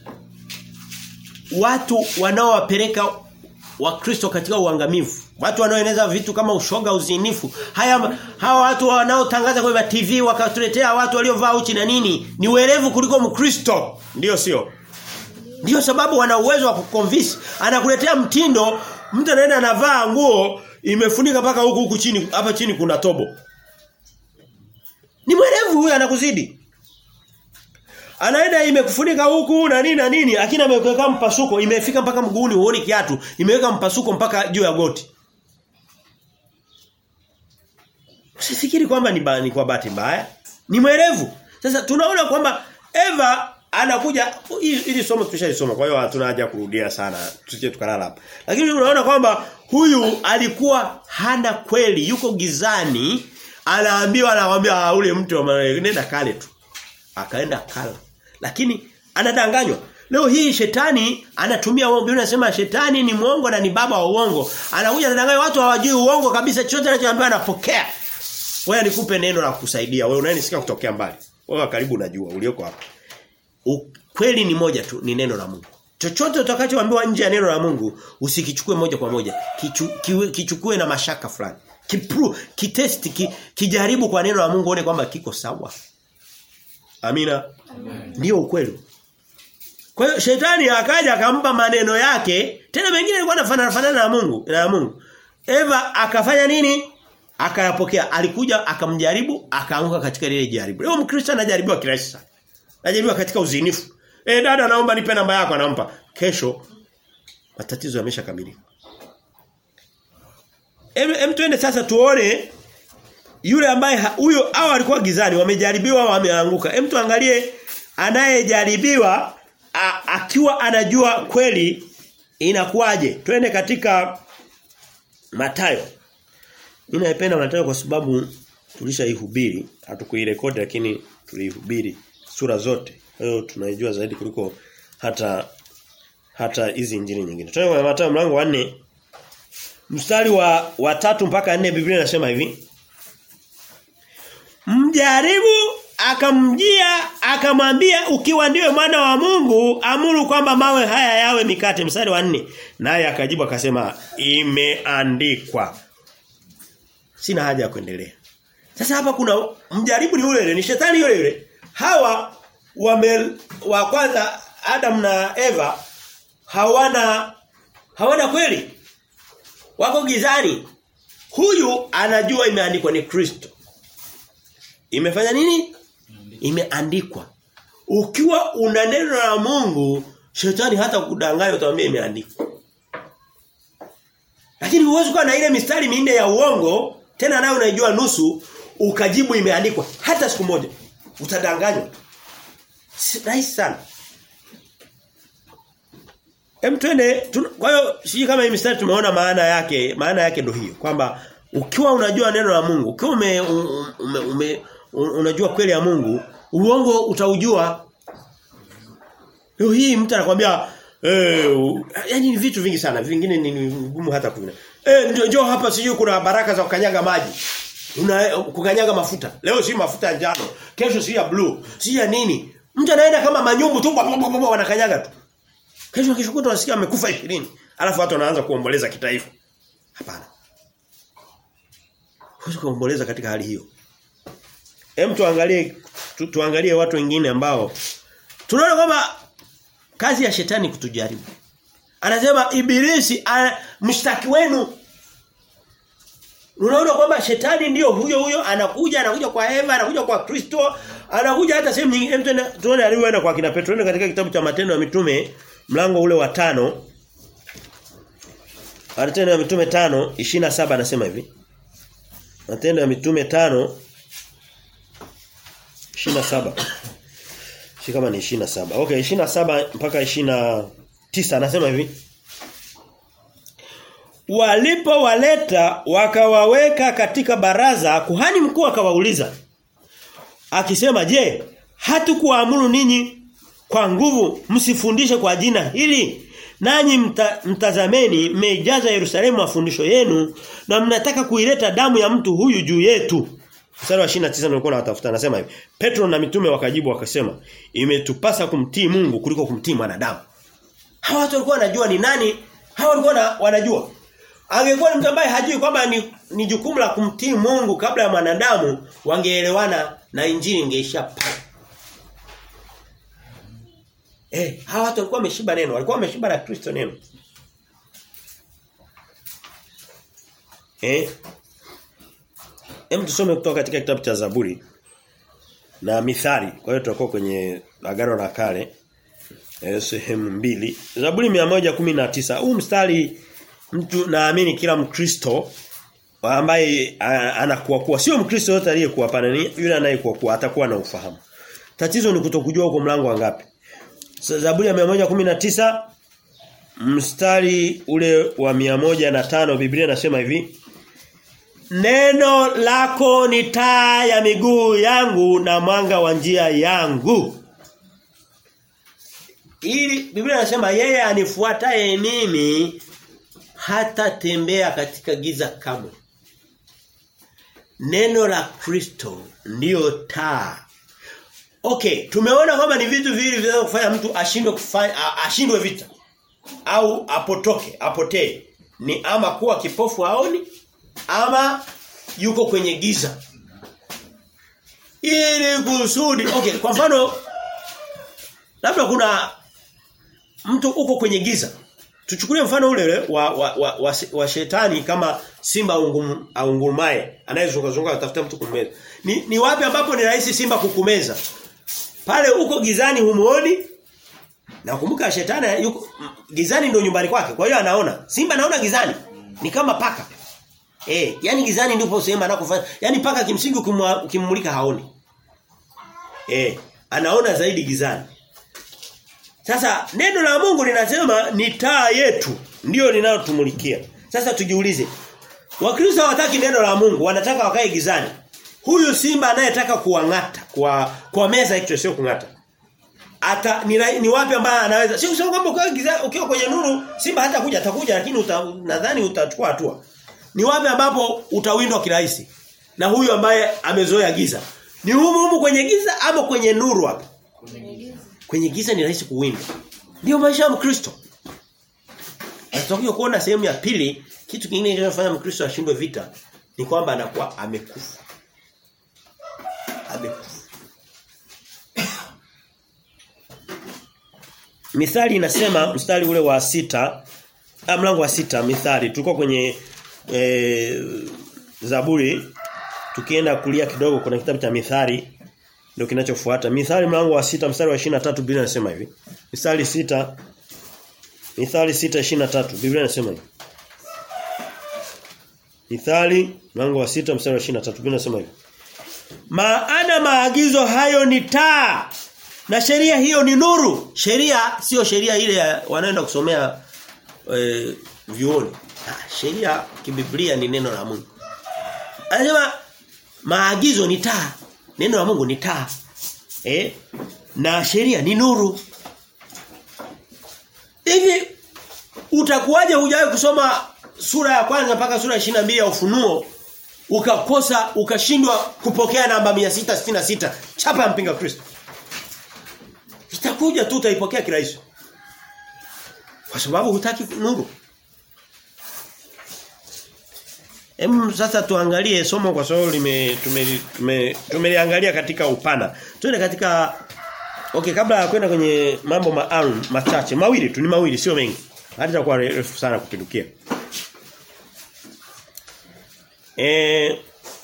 S1: watu wanaowapeleka wakristo katika uangamivu watu wanaoeneza vitu kama ushoga uzinifu haya hawa watu wanaotangaza kwa TV wakatuletea watu waliovaa uchi na nini ni werevu kuliko mkristo ndio sio ndio sababu wana uwezo wa kuconvince anakuletea mtindo mtu anaenda anavaa nguo imefunika mpaka huku huku chini hapa chini kuna tobo ni mwerevu huyu anakuzidi anaenda imekufunika huku na nini na nini lakini ameweka mpasuko imefika mpaka mguuni huoni kiatu imeweka mpasuko mpaka juu ya goti Usifikiri kwamba ni, ba, ni kwa bahati mbaya ni mwerevu sasa tunaona kwamba Eva anakuja ili somo tushalisoma kwa hiyo hatuna haja kurudia sana tusije tukalala hapa lakini unaona kwamba huyu alikuwa hana kweli yuko gizani anaambiwa anawaambia ule mtu nenda kale tu akaenda kala lakini anadanganywa leo hii shetani anatumia uongo Biblia inasema shetani ni mwongo na ni baba wa uongo anakuja anadanganya watu hawajui uongo kabisa chochote anachoambiwa anapokea wewe nikupe neno la kusaidia wewe unanisikia kutokea mbali wewe karibu unajua ulioko hapa kweli ni moja tu ni neno la Mungu chochote utakachoambiwa nje ya neno la Mungu usikichukue moja kwa moja kichu, kiwe, kichukue na mashaka fulani kipru kitesti ki, kijaribu kwa neno la Mungu uone kwamba kiko sawa Amina. Ndio ukweli. Kwa hiyo shetani akaja akampa maneno yake, tena mengine alikuwa anafanana fanana na Mungu, na Mungu. Eva akafanya nini? Akayapokea. Alikuja akamjaribu, akaanguka katika lile jaribu. Leo Mkristo anajaribiwa kirahisi sana. Anajaribiwa katika uzinifu. Eh dada naomba nipe namba yako anampa. Kesho matatizo yameshakamilika. Em, em tuende sasa tuone yule ambaye huyo hao alikuwa gizani wamejaribiwa wameanguka. Hem tuangalie anayejaribiwa akiwa anajua kweli inakuwaje. Twende katika Matayo. Mimi naipenda Matayo kwa sababu tulishaihubiri, hatukuirekodi lakini tuliihubiri sura zote. Kwa hiyo tunaijua zaidi kuliko hata hata hizi injili nyingine. Twende kwa Matayo mlango wa 4 mstari wa wa tatu mpaka 4 Biblia inasema hivi. Mjaribu akamjia akamwambia ukiwa ndiwe mwana wa Mungu amuru kwamba mawe haya yawe mikate mstari wa nne naye akajibu akasema imeandikwa sina haja ya kuendelea sasa hapa kuna mjaribu ni yule yule ni shetani yule yule hawa wame wa kwanza Adam na Eva hawana hawana kweli wako gizani huyu anajua imeandikwa ni Kristo Imefanya nini? Imeandikwa. Ukiwa una neno la Mungu, shetani hata kudanganya utamwambia imeandikwa. Lakini huwezi kuwa na ile mistari minne ya uongo, tena nayo unaijua nusu, ukajibu imeandikwa hata siku moja. Utadanganywa. Rahisi sana. Hem twende kwa hiyo siji kama hii mistari tumeona maana yake, maana yake ndio hiyo kwamba ukiwa unajua neno la Mungu, ukiwa ume, ume, ume unajua kweli ya Mungu, uongo utaujua. Leo hii mtu anakuambia eh yani ni vitu vingi sana, vingine ni ngumu hata kuna. Eh njoo njoo hapa sijui kuna baraka za kukanyaga maji. Una kukanyaga mafuta. Leo si mafuta ya njano, kesho si ya blue, si ya nini. Mtu anaenda kama manyumbu tu wanakanyaga tu. Kesho kesho kutwa unasikia amekufa 20. Alafu watu wanaanza kuomboleza kitaifa. Hapana. Huwezi kuomboleza katika hali hiyo. Hem tuangalie tu, tuangalie watu wengine ambao tunaona kwamba kazi ya shetani kutujaribu. Anasema ibilisi mshtaki wenu. Unaona kwamba shetani ndiyo huyo huyo anakuja anakuja kwa Eva anakuja kwa Kristo anakuja hata sehemu nyingine tuone alivyoenda kwa kina Petro katika kitabu cha matendo ya mitume mlango ule wa tano Matendo ya mitume tano 27 anasema hivi Matendo ya mitume tano 27 Si kama ni 27. Okay, 27 mpaka 29 anasema hivi. Walipowaleta wakawaweka katika baraza, kuhani mkuu akawauliza. Akisema, "Je, hatukuamuru ninyi kwa nguvu msifundishe kwa jina hili? Nanyi mta, mtazameni mmeijaza Yerusalemu mafundisho yenu na mnataka kuileta damu ya mtu huyu juu yetu." Mstari wa 29 nilikuwa nawatafuta anasema hivi. Petro na mitume wakajibu wakasema, "Imetupasa kumtii Mungu kuliko kumtii mwanadamu." Hawa watu walikuwa wanajua ni nani? Hawa walikuwa wanajua. Angekuwa ni mtu ambaye hajui kwamba ni, ni jukumu la kumtii Mungu kabla ya mwanadamu, wangeelewana na injili ingeisha pale. Eh, hawa watu walikuwa wameshiba neno, walikuwa wameshiba na Kristo neno. Eh? Hem tusome kutoka katika kitabu cha Zaburi na Mithali. Kwa hiyo tutakuwa kwenye agano la kale eh, sehemu mbili. Zaburi 119. Huu mstari mtu naamini kila Mkristo ambaye anakuwa kuwa sio Mkristo yote aliyekuwa pana ni yule anayekuwa kuwa atakuwa na ufahamu. Tatizo ni kutokujua huko mlango wangapi. Zaburi ya 119 mstari ule wa 105 Biblia inasema hivi Neno lako ni taa ya miguu yangu na mwanga wa njia yangu. Ili Biblia inasema yeye anifuataye mimi hata tembea katika giza kamwe. Neno la Kristo ndiyo taa. Okay, tumeona kwamba ni vitu viwili vinaweza kufanya mtu ashindwe kufanya ashindwe vita au apotoke, apotee. Ni ama kuwa kipofu aoni ama yuko kwenye giza. Ili kusudi, okay, kwa mfano labda kuna mtu uko kwenye giza. Tuchukulie mfano ule ule wa wa, wa, wa, wa shetani kama simba ungum, aungurumaye anayezunguka zunguka atafuta mtu kumeza. Ni, ni wapi ambapo ni rahisi simba kukumeza? Pale uko gizani humuoni? Na kumbuka shetani yuko gizani ndio nyumbani kwake. Kwa hiyo anaona. Simba anaona gizani. Ni kama paka. Eh, yani gizani ndipo sehemu anakofanya. Yani paka kimsingi ukimmulika haoni. Eh, anaona zaidi gizani. Sasa neno la Mungu linasema ni taa yetu ndio linalotumulikia. Sasa tujiulize. Wakristo hawataki neno la Mungu, wanataka wakae gizani. Huyu simba anayetaka kuwangata, kwa kwa meza hicho sio kungata. Ata ni, ni wapi ambaye anaweza? Sio kusema kwamba ukiwa gizani, ukiwa kwenye nuru simba hata kuja atakuja lakini uta, nadhani utachukua hatua. Ni wapi ambapo utawindwa kirahisi? Na huyu ambaye amezoea giza. Ni humu humu kwenye giza ama kwenye nuru hapa?
S2: Kwenye giza.
S1: Kwenye giza ni rahisi kuwinda. Ndio maisha ya Mkristo. Tutakuja kuona sehemu ya pili kitu kingine kinachofanya Mkristo ashindwe vita ni kwamba anakuwa amekufa. Amekufa. Mithali inasema mstari ule wa sita ah, mlango wa sita Mithali tulikuwa kwenye e, Zaburi tukienda kulia kidogo kuna kitabu cha Mithali ndio kinachofuata. Mithali mlango wa sita mstari wa 23 Biblia inasema hivi. Mithali sita Mithali 6:23 Biblia inasema hivi. Mithali mlango wa sita mstari wa 23 Biblia inasema hivi. Maana maagizo hayo ni taa na sheria hiyo ni nuru. Sheria sio sheria ile ya wanaenda kusomea e, vyuoni. Ah, sheria kibiblia ni neno la Mungu. Anasema maagizo ni taa. Neno la Mungu ni taa. Eh? Na sheria ni nuru. Hivi utakuwaje hujawahi kusoma sura ya kwanza mpaka sura ya mbili ya Ufunuo ukakosa ukashindwa kupokea namba 666 chapa ya mpinga Kristo. Itakuja tu utaipokea kirahisi. Kwa sababu hutaki nuru. Hem sasa tuangalie somo kwa sababu lime tumeliangalia tume, tume katika upana. Tuende katika Okay kabla ya kwenda kwenye mambo maalum machache mawili tu ni mawili sio mengi. Hata itakuwa refu sana kupindukia. Eh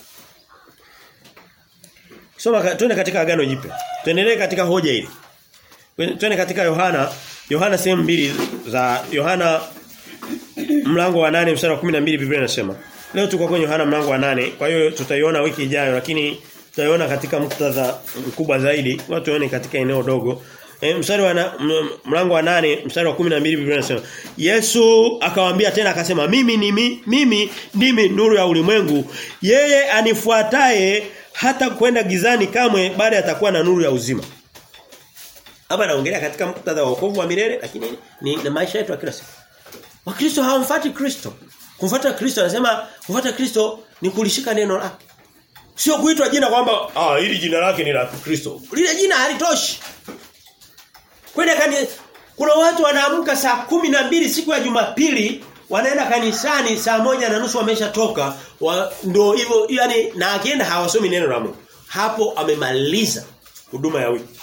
S1: Soma tuende katika agano jipya. Tuendelee katika hoja hili. Tuende katika Yohana, Yohana sehemu mbili za Yohana mlango wa nane mstari wa 12 Biblia inasema. Leo tuko kwenye Yohana mlango wa nane kwa hiyo tutaiona wiki ijayo lakini tutaiona katika muktadha mkubwa zaidi. Watu tuone katika eneo dogo. E, mstari wa na, mlango wa nane mstari wa 12 Biblia inasema Yesu akawaambia tena akasema mimi ni mi, mimi ndimi nuru ya ulimwengu yeye anifuataye hata kwenda gizani kamwe baada atakuwa na nuru ya uzima hapa naongelea katika muktadha wa wokovu wa milele lakini ni, ni maisha yetu ya kila siku Wakristo hawamfuati Kristo kumfuata Kristo anasema kufuata Kristo ni kulishika neno lake sio kuitwa jina kwamba ah hili jina lake ni la Kristo lile jina halitoshi Kwenda kani kuna watu wanaamka saa kumi na mbili siku ya Jumapili wanaenda kanisani saa moja na nusu wameshatoka wa, ndio hivyo yani na akienda hawasomi neno la Mungu. Hapo amemaliza huduma ya wiki.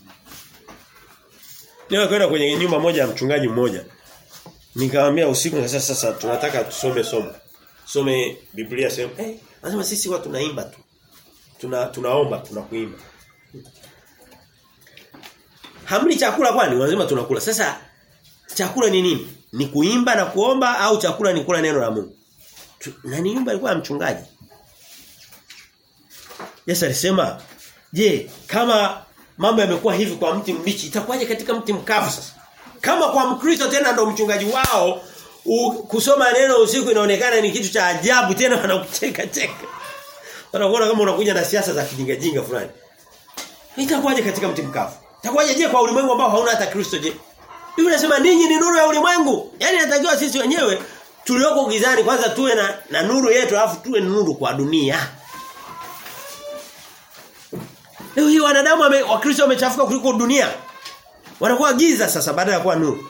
S1: Leo kwenda kwenye nyumba moja ya mchungaji mmoja. Nikamwambia usiku sasa sasa tunataka tusome somo. Some Biblia sema eh hey, anasema sisi watu tunaimba tu. Tuna tunaomba tunakuimba. Hamli chakula kwani wanasema tunakula. Sasa chakula ni nini? Ni kuimba na kuomba au chakula ni kula neno la Mungu? Na ni nyumba ilikuwa ya mchungaji. Yesu alisema, "Je, kama mambo yamekuwa hivi kwa mti mbichi, itakuwaje katika mti mkavu sasa?" Kama kwa Mkristo tena ndo mchungaji wao u, kusoma neno usiku inaonekana ni kitu cha ajabu tena wanakucheka cheka. Wanakuona kama unakuja na siasa za kijinga jinga fulani. Itakuwaje katika mti mkavu? Itakuwaje je kwa ulimwengu ambao hauna hata Kristo je? Biblia inasema ninyi ni nuru ya ulimwengu. Yaani inatakiwa sisi wenyewe tulioko gizani kwanza tuwe na, na nuru yetu alafu tuwe nuru kwa dunia. Leo hii wanadamu wame, wa Kristo wamechafuka kuliko dunia. Wanakuwa giza sasa baada ya kuwa nuru.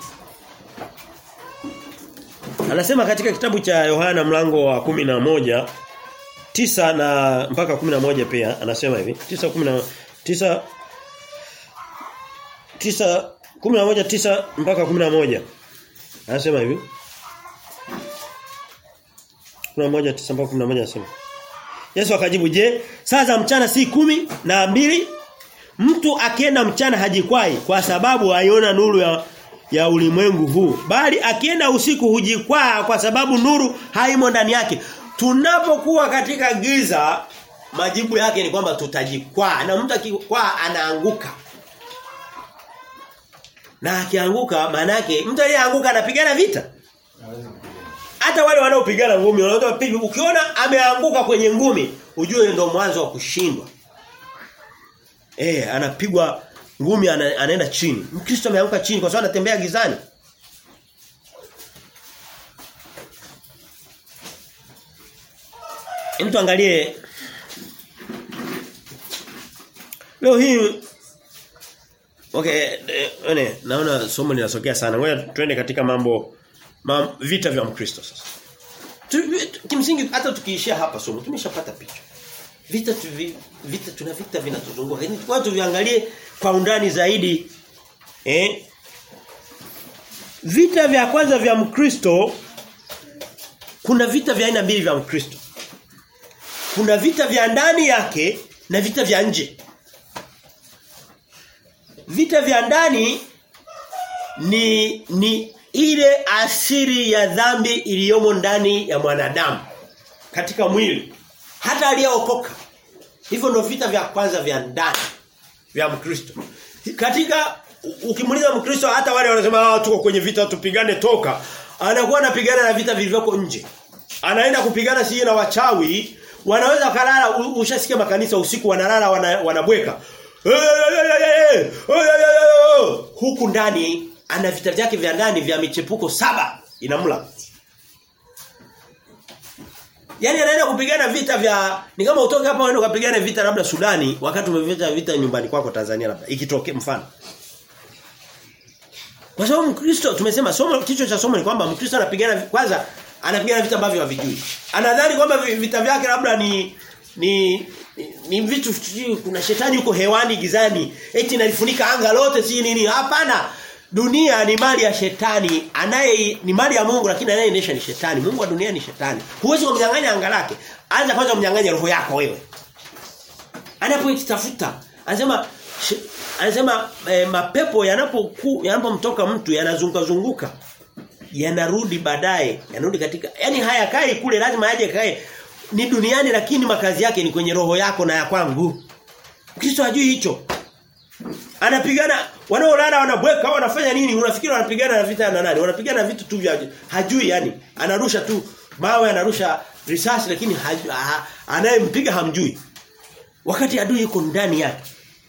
S1: Anasema katika kitabu cha Yohana mlango wa kumi na moja tisa na mpaka kumi na moja pia anasema hivi. Tisa kumi na tisa tisa kumi na moja tisa mpaka kumi na moja anasema hivi kumi na moja tisa mpaka kumi na moja anasema Yesu akajibu je saa za mchana si kumi na mbili mtu akienda mchana hajikwai kwa sababu aiona nuru ya ya ulimwengu huu bali akienda usiku hujikwaa kwa sababu nuru haimo ndani yake tunapokuwa katika giza majibu yake ni kwamba tutajikwaa na mtu akikwaa anaanguka na akianguka maana yake mtu aliyeanguka anapigana vita. Hata wale wanaopigana ngumi wanaota ukiona ameanguka kwenye ngumi ujue ndio mwanzo wa kushindwa. Eh anapigwa ngumi ana, anaenda chini. Mkristo ameanguka chini kwa sababu anatembea gizani. Mtu angalie Leo hii Okay, ene, naona somo linasogea sana. Ngoja tuende katika mambo mam, vita vya Mkristo sasa. Tu, kimsingi hata tukiishia hapa somo tumeshapata picha. Vita tu, vita tuna vita vinatuzunguka. Lakini kwa tuviangalie kwa undani zaidi eh Vita vya kwanza vya Mkristo kuna vita vya aina mbili vya Mkristo. Kuna vita vya ndani yake na vita vya nje. Vita vya ndani ni ni ile asiri ya dhambi iliyomo ndani ya mwanadamu katika mwili hata aliyeokoka. Hivyo ndio vita vya kwanza vya ndani vya Mkristo. Katika ukimuuliza Mkristo hata wale wanasema ah tuko kwenye vita tupigane toka anakuwa anapigana na vita vilivyoko nje. Anaenda kupigana sije na wachawi wanaweza kalala ushasikia makanisa usiku wanalala wana, wanabweka huku ndani ana vita vyake vya ndani vya michepuko saba inamla yani anaenda kupigana vita vya ni kama utoke hapa uende ukapigane vita labda Sudani wakati umevita vita nyumbani kwako Tanzania labda ikitokea mfano. Kwa sababu Mkristo tumesema somo kichwa cha somo ni kwamba Mkristo anapigana kwanza anapigana vita ambavyo havijui. Anadhani kwamba vita vyake labda ni ni ni, ni vitu kuna shetani yuko hewani gizani eti nalifunika anga lote si nini hapana dunia ni mali ya shetani anaye ni mali ya Mungu lakini anayeendesha ni shetani Mungu wa dunia ni shetani huwezi kumnyang'anya anga lake anza kwanza kumnyang'anya roho yako wewe anapoitafuta anasema anasema eh, mapepo yanapoku yanapomtoka mtu yanazunguka zunguka yanarudi baadaye yanarudi katika yani haya kai kule lazima yaje kae ni duniani lakini makazi yake ni kwenye roho yako na ya kwangu Kristo hajui hicho anapigana wanaolala wanabweka wanafanya nini unafikiri wanapigana na vita na nani wanapigana vitu tu vya hajui yani anarusha tu mawe anarusha risasi lakini hajui, ha, anayempiga hamjui wakati adui yuko ndani yake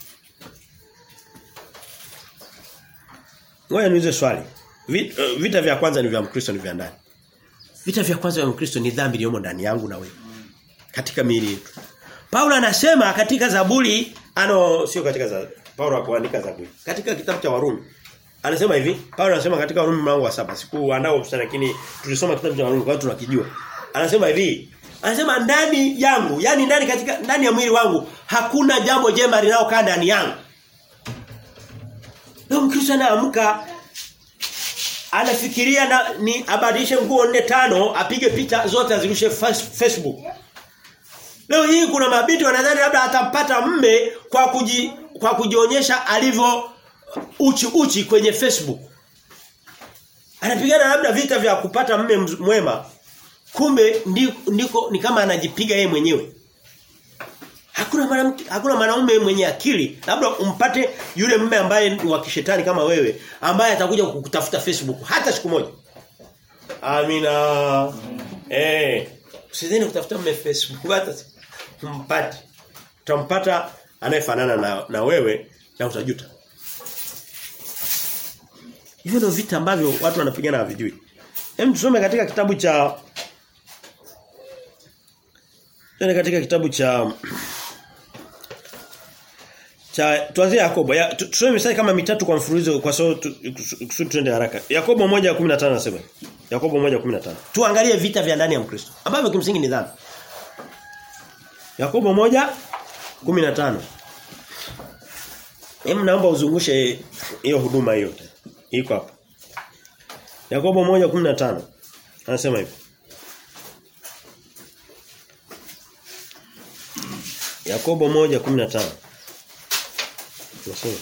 S1: Ngoja niulize swali. Vita, uh, vita vya kwanza ni vya Mkristo ni vya ndani. Vita vya kwanza vya Mkristo ni dhambi iliyomo ndani yangu na wewe. Katika miili yetu. Paulo anasema katika Zaburi ano sio katika za Paulo hakuandika Zaburi. Katika kitabu cha Warumi. Anasema hivi, Paulo anasema katika Warumi mlango wa saba Sikuandaa sana lakini tulisoma kitabu cha Warumi kwa hiyo tunakijua. Anasema hivi, anasema ndani yangu, yani ndani katika ndani ya mwili wangu hakuna jambo jema linalokaa ndani yangu. Leo Mkristo anaamka anafikiria na ni abadilishe nguo nne tano apige picha zote azirushe Facebook. Leo hii kuna mabinti wanadhani labda atampata mme kwa kuji, kwa kujionyesha alivyo uchi uchi kwenye Facebook. Anapigana labda vita vya kupata mme mwema. Kumbe ndiko, ndiko ni kama anajipiga yeye mwenyewe. Hakuna mwanamke hakuna mwanaume mwenye akili labda umpate yule mume ambaye ni wa kishetani kama wewe ambaye atakuja kukutafuta Facebook hata siku moja. Amina. Eh, usidhani kutafuta mume Facebook hata umpate. Utampata anayefanana na, na wewe na utajuta. Hivyo ndio vita ambavyo watu wanapigana havijui. Hem tusome katika kitabu cha Tuna katika kitabu cha cha tuanzie Yakobo. Ya, tusome mistari kama mitatu kwa mfululizo kwa sababu kusudi tuende haraka. Yakobo 1:15 anasema. Yakobo 1:15. Tuangalie vita vya ndani ya Mkristo ambavyo kimsingi ni dhambi. Yakobo 1:15. Hem naomba uzungushe hiyo huduma hiyo. Iko hapa. Yakobo 1:15. Anasema hivi. Yakobo 1:15. Tunasema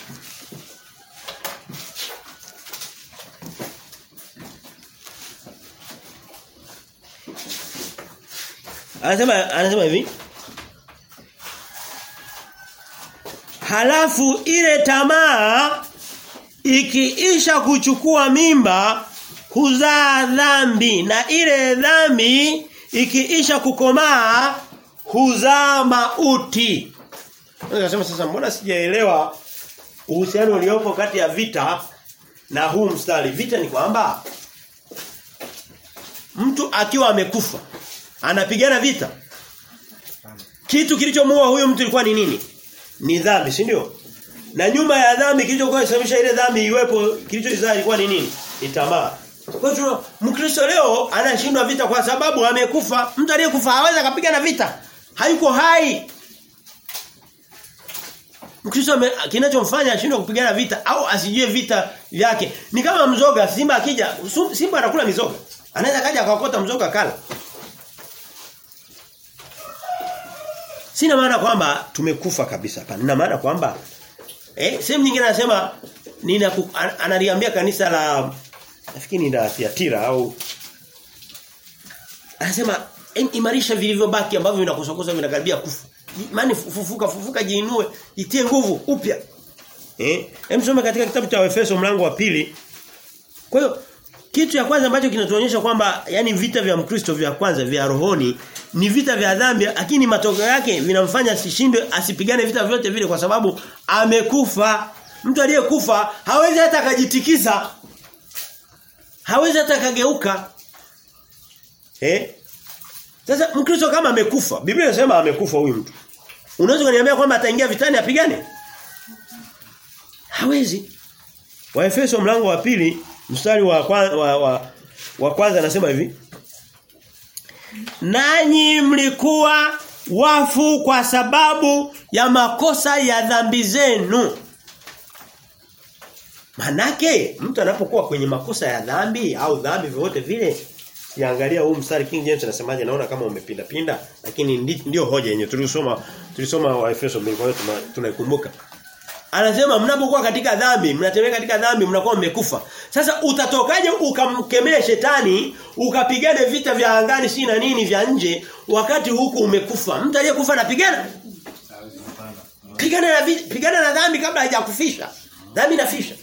S1: Anasema anasema hivi Halafu ile tamaa ikiisha kuchukua mimba huzaa dhambi na ile dhambi ikiisha kukomaa huzaa mauti. Nasema sasa mbona sijaelewa uhusiano uliopo kati ya vita na huu mstari. Vita ni kwamba mtu akiwa amekufa anapigana vita. Kitu kilichomuua huyo mtu ilikuwa ni nini? Ni dhambi, si ndio? Na nyuma ya dhambi kilichokuwa kisababisha ile dhambi iwepo kilichozaa ilikuwa ni nini? Ni tamaa. Kwa hiyo Mkristo leo anashindwa vita kwa sababu amekufa. Mtu aliyekufa hawezi akapigana vita. Hayuko hai. Mkristo kinachomfanya ashindwe kupigana vita au asijue vita vyake ni kama mzoga simba akija simba anakula mizoga. Anaweza kaja akakota mzoga kala. Sina maana kwamba tumekufa kabisa hapana. Nina maana kwamba eh sehemu nyingine anasema nina analiambia kanisa la nafikiri ni la Thiatira au anasema imarisha vilivyobaki ambavyo vinakosakosa vinakaribia kufa. Imani fufuka fufuka jiinue, jitie nguvu upya. Eh? Hem katika kitabu cha Efeso mlango wa pili. Kwa hiyo kitu ya kwanza ambacho kinatuonyesha kwamba yani vita vya Mkristo vya kwanza vya rohoni ni vita vya dhambi lakini matokeo yake vinamfanya asishinde asipigane vita vyote vile kwa sababu amekufa. Mtu aliyekufa hawezi hata akajitikisa. Hawezi hata kageuka. Eh? Sasa Mkristo kama amekufa, Biblia inasema amekufa huyu mtu. Unaweza kuniambia kwamba ataingia vitani apigane? Hawezi. Waefeso mlango wa pili mstari wa kwa, wa, wa, wa kwanza anasema hivi. Nanyi mlikuwa wafu kwa sababu ya makosa ya dhambi zenu. Manake mtu anapokuwa kwenye makosa ya dhambi au dhambi vyovyote vile Siangalia huu mstari King James anasemaje naona kama umepinda pinda lakini ndi, ndio hoja yenyewe tulisoma tulisoma wa Efeso mbili kwa hiyo tunaikumbuka. Anasema mnapokuwa katika dhambi, mnatembea katika dhambi, mnakuwa mmekufa. Sasa utatokaje ukamkemea shetani, ukapigane vita vya angani si na nini vya nje wakati huku umekufa. Mtu aliyekufa anapigana? Pigana na pigana na dhambi kabla haijakufisha. Dhambi inafisha.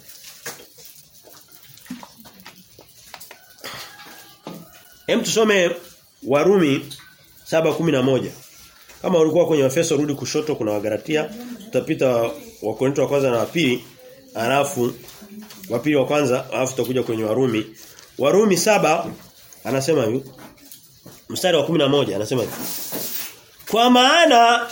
S1: Hem tusome Warumi 7:11. Kama ulikuwa kwenye Efeso rudi kushoto kuna Wagalatia, tutapita Wakorintho wa kwanza na wa pili, alafu wa pili wa kwanza, alafu tutakuja kwenye Warumi. Warumi saba anasema hivi. Mstari wa 11 anasema hivi. Kwa maana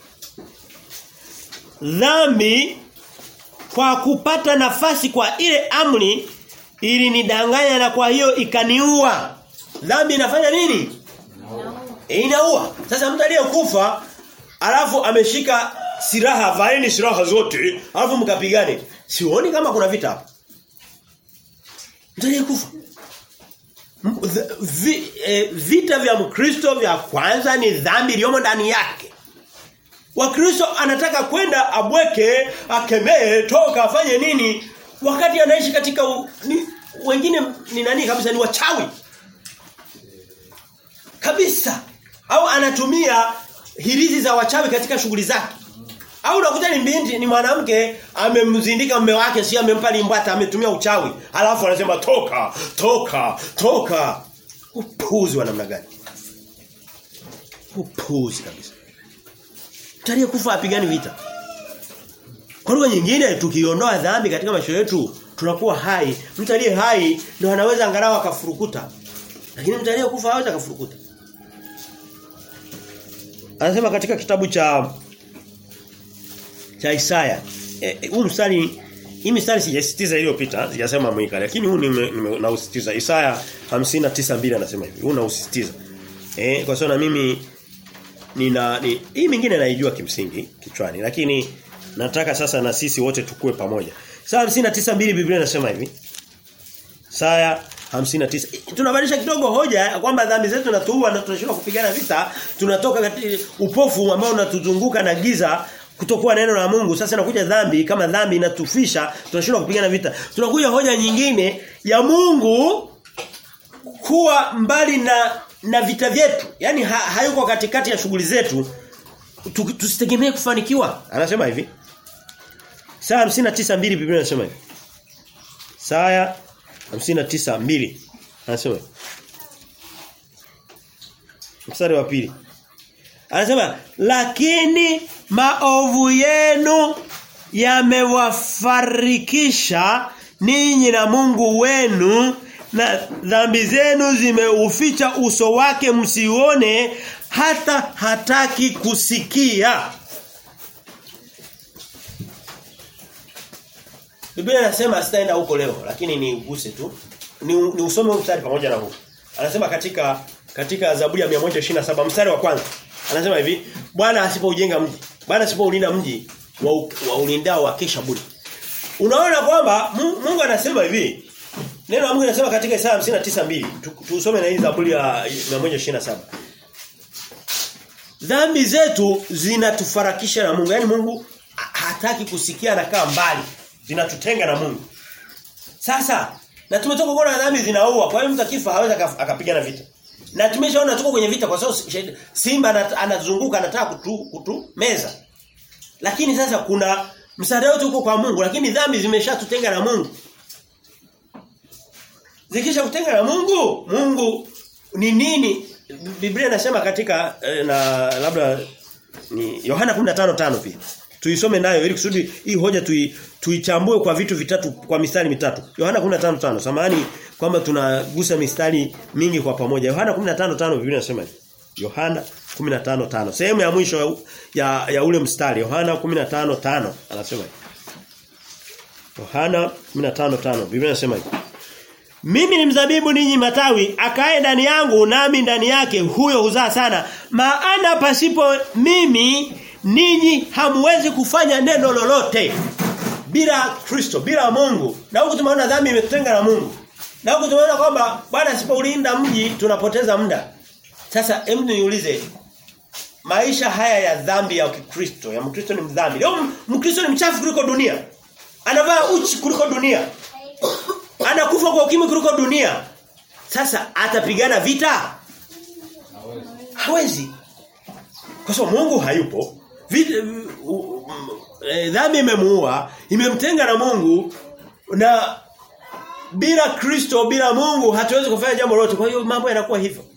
S1: dhambi kwa kupata nafasi kwa ile amri ili nidanganya na kwa hiyo ikaniua. Dhambi inafanya nini? Inaua. Sasa mtu aliyekufa alafu ameshika silaha, vaeni silaha zote, alafu mkapigane. Sioni kama kuna vita hapo. Mtu aliyekufa. Vi, eh, vita vya Mkristo vya kwanza ni dhambi iliyomo ndani yake. Wakristo anataka kwenda abweke, akemee, toka afanye nini wakati anaishi katika u, ni, wengine ni nani kabisa ni wachawi kabisa au anatumia hirizi za wachawi katika shughuli zake au unakuta ni binti ni mwanamke amemzindika mume wake si amempa limbwata ametumia uchawi alafu anasema toka toka toka upuzi wa namna gani upuzi kabisa Tarehe kufa apigani vita kwa lugha nyingine tukiondoa dhambi katika maisha yetu tunakuwa hai mtu aliye hai ndio anaweza angalau akafurukuta lakini mtu aliyekufa hawezi akafurukuta Anasema katika kitabu cha cha Isaya. E, huu mstari hii mstari sijasitiza iliyopita, sijasema mwika lakini huu nausitiza. Isaya 59:2 anasema hivi. Huu nausitiza. Eh kwa sababu na mimi nina ni, hii mingine naijua kimsingi kichwani lakini nataka sasa na sisi wote tukue pamoja. Isaya 59:2 Biblia inasema hivi. Isaya 59. Tunabadilisha kidogo hoja kwamba dhambi zetu natuua na tunashindwa kupigana vita, tunatoka katika upofu ambao unatuzunguka na giza kutokuwa neno la Mungu. Sasa inakuja dhambi kama dhambi inatufisha, tunashindwa kupigana vita. Tunakuja hoja nyingine ya Mungu kuwa mbali na na vita vyetu. Yaani ha, hayuko katikati ya shughuli zetu. Tusitegemee kufanikiwa. Anasema hivi. Saa 59:2 Biblia inasema hivi. Saa 59:2 anasema Mstari wa pili. Anasema lakini maovu yenu yamewafarikisha ninyi na Mungu wenu na dhambi zenu zimeuficha uso wake msione hata hataki kusikia. Biblia inasema sitaenda huko leo lakini ni uguse tu. Ni, ni usome mstari pamoja na huu. Anasema katika katika Zaburi ya 127 mstari wa kwanza. Anasema hivi, Bwana asipoujenga mji, Bwana asipoulinda mji wa, wa ulindao wa kesha bure. Unaona kwamba Mungu anasema hivi. Neno la Mungu linasema katika Isaya 59:2. Tusome na hii Zaburi ya 127. Dhambi zetu zinatufarakisha na Mungu. Yaani Mungu hataki kusikia anakaa mbali. Zinatutenga na Mungu. Sasa na tumetoka kuona dhambi zinaua. Kwa hiyo mtu akifa hawezi akapigana vita. Na tumeshaona tuko kwenye vita kwa sababu simba anazunguka anataka kutu, kutu meza. Lakini sasa kuna msaada wetu uko kwa Mungu lakini dhambi zimeshatutenga na Mungu. Zikisha kutenga na Mungu, Mungu ni nini? Biblia inasema katika na labda ni Yohana 15:5 pia. Tuisome nayo ili kusudi hii hoja tui, tuichambue kwa vitu vitatu kwa mistari mitatu. Yohana 15:5. Samahani kwamba tunagusa mistari mingi kwa pamoja. Yohana 15:5 Biblia inasema hivi. Yohana 15:5. Sehemu ya mwisho ya, ya ule mstari Yohana 15:5 anasema hivi. Yohana 15:5 Biblia inasema hivi. Mimi ni mzabibu ninyi matawi akae ndani yangu nami ndani yake huyo huzaa sana maana pasipo mimi ninyi hamwezi kufanya neno lolote bila Kristo bila Mungu na huku tumeona dhambi imetutenga na Mungu na huku tumeona kwamba bwana asipoulinda mji tunapoteza muda sasa hebu niulize maisha haya ya dhambi ya Kikristo ya Mkristo ni mdhambi leo Mkristo ni mchafu kuliko dunia anavaa uchi kuliko dunia anakufa kwa ukimwi kuliko dunia sasa atapigana vita hawezi kwa sababu Mungu hayupo vita, uh, eh, dhambi imemuua imemtenga na Mungu na bila Kristo bila Mungu hatuwezi kufanya jambo lolote kwa hiyo mambo yanakuwa hivyo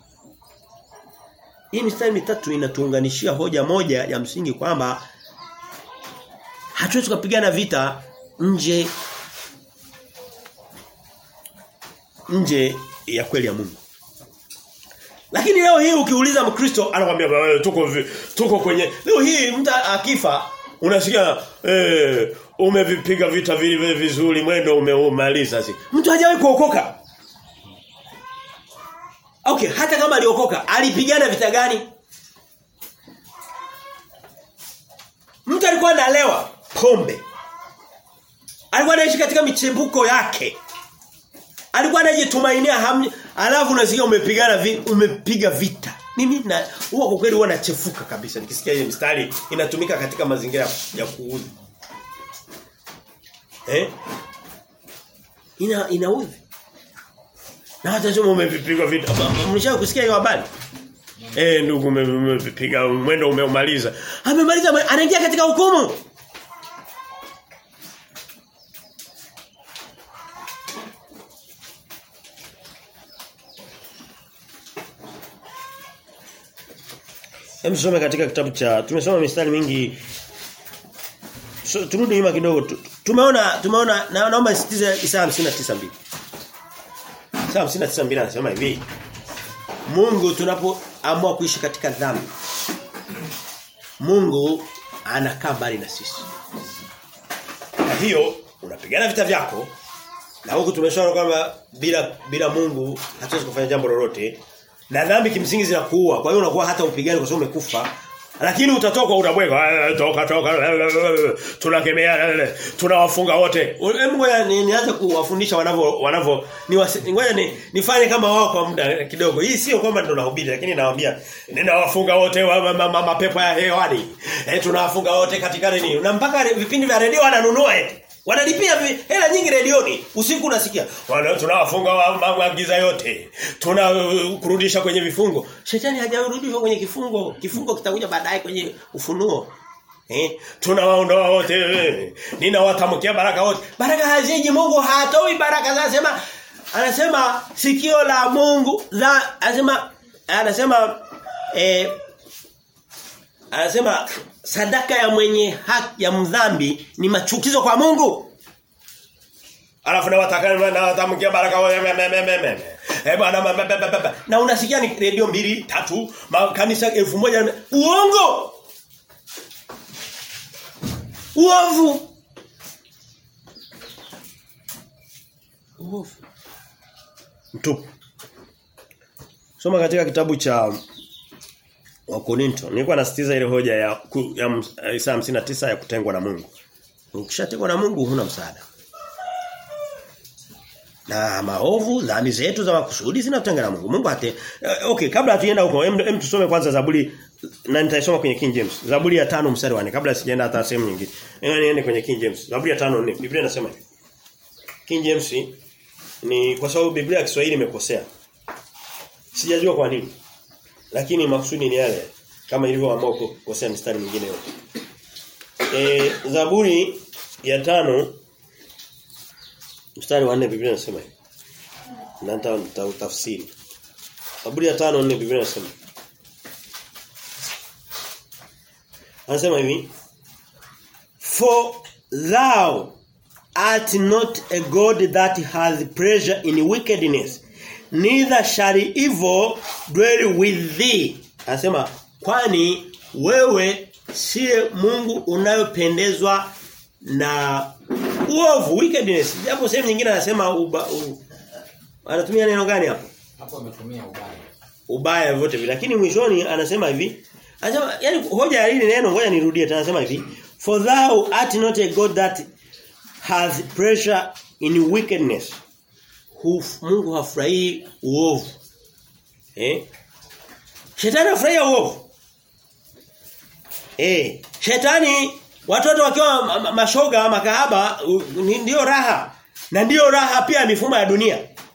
S1: hii mistari mitatu inatuunganishia hoja moja ya msingi kwamba hatuwezi kupigana vita nje nje ya kweli ya Mungu. Lakini leo hii ukiuliza Mkristo anakuambia wewe tuko vi- tuko kwenye leo hii mtu akifa unasikia eh umevipiga vita vile vizuri mwendo umeumaliza si. Mtu hajawahi kuokoka. Okay, hata kama aliokoka, alipigana vita gani? Mtu alikuwa analewa pombe. Alikuwa anaishi katika michembuko yake. Alikuwa anajitumainia hamni, alafu unasikia umepigana vi, umepiga vita. Mimi na huwa kwa kweli huwa nachefuka kabisa nikisikia hiyo mstari inatumika katika mazingira ya kuudhi. Eh? Ina inaudhi. Na hata sema umepiga vita. Mlishawahi kusikia hiyo habari? Eh ndugu umepiga mwendo umeumaliza. Amemaliza anaingia katika hukumu. Hem tusome katika kitabu cha tumesoma mistari mingi so, turudi nyuma kidogo tu, tumeona tumeona na, naomba nisitize Isaya 59:2 Isaya 59:2 anasema hivi Mungu tunapoamua kuishi katika dhambi Mungu anakaa mbali na sisi kwa hiyo unapigana vita vyako na huku tumeshaona kwamba bila bila Mungu hatuwezi kufanya jambo lolote na dhambi kimsingi zinakuua. Kwa hiyo unakuwa hata upigani kwa sababu umekufa. Lakini utatoka unabweka toka toka tunakemea tunawafunga wote. Hebu ngoja nianze kuwafundisha wanavyo wanavyo ngoja ni, nifanye kama wao kwa muda kidogo. Hii sio kwamba ndo nahubiri lakini nawaambia ninawafunga wote wa, ma, ma, mapepo ya hewani. Eh tunawafunga wote katika nini? Na mpaka vipindi vya redio wananunua eti. Wanalipia hela nyingi redioni. Usiku unasikia. Wana tunawafunga maagiza yote. Tunakurudisha uh, kwenye vifungo. Shetani hajarudishwa kwenye kifungo. Kifungo kitakuja baadaye kwenye ufunuo. Eh, tunawaondoa wote. Ninawatamkia baraka wote. Baraka haziji Mungu hatoi baraka anasema anasema sikio la Mungu la anasema anasema eh anasema sadaka ya mwenye haki ya mdhambi ni machukizo kwa Mungu. Alafu na watakana na watamkia baraka eh bwana na unasikia ni redio mbili tatu kanisa elfu moja uongo uovu uovu mtupu soma katika kitabu cha wa Korinto. Nilikuwa nasitiza ile hoja ya ku, ya Isaya 59 ya kutengwa na Mungu. Ukishatengwa na Mungu huna msaada. Na maovu, dhambi zetu za makusudi zinatenga na Mungu. Mungu hate okay, kabla hatuenda huko, hem tusome kwanza Zaburi na nitaisoma kwenye King James. Zaburi ya 5 mstari wa 4 kabla sijaenda hata sehemu nyingine. Niende kwenye King James. Zaburi ya 5:4. Biblia inasema hivi. King James ni kwa sababu Biblia ya Kiswahili imekosea. Sijajua kwa nini. Lakini maksudi ni yale kama ilivyoamua kukosea mistari mingine yote. E, Zaburi ya tano mstari wa 4 Biblia inasema hivi. Na nitautafsiri. Zaburi ya tano 4 Biblia inasema. Anasema hivi. For thou art not a god that has pleasure in wickedness neither shall evil dwell with thee. Anasema kwani wewe siye Mungu unayopendezwa na uovu wickedness. Japo sehemu nyingine anasema uba, u, anatumia neno gani hapo?
S2: Hapo ametumia ubaya.
S1: Ubaya vyote vile. Lakini mwishoni anasema hivi. Anasema yani hoja ya hili neno ngoja nirudie tena anasema hivi. For thou art not a God that has pressure in wickedness. Huf, Mungu hafurahii uovu. Eh? Shetani hafurahia uovu. Eh, shetani watoto wakiwa ma- ma- mashoga makahaba u- ni- ndio raha. Na ndio raha pia mifumo ya dunia.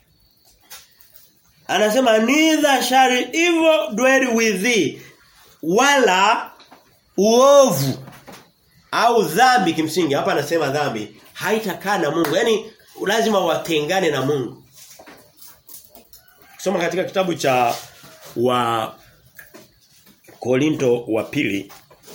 S1: Anasema neither shall evil dwell with thee wala uovu au dhambi kimsingi hapa anasema dhambi haitakaa na Mungu. Yaani lazima watengane na Mungu. Soma katika kitabu cha wa Korinto wa pili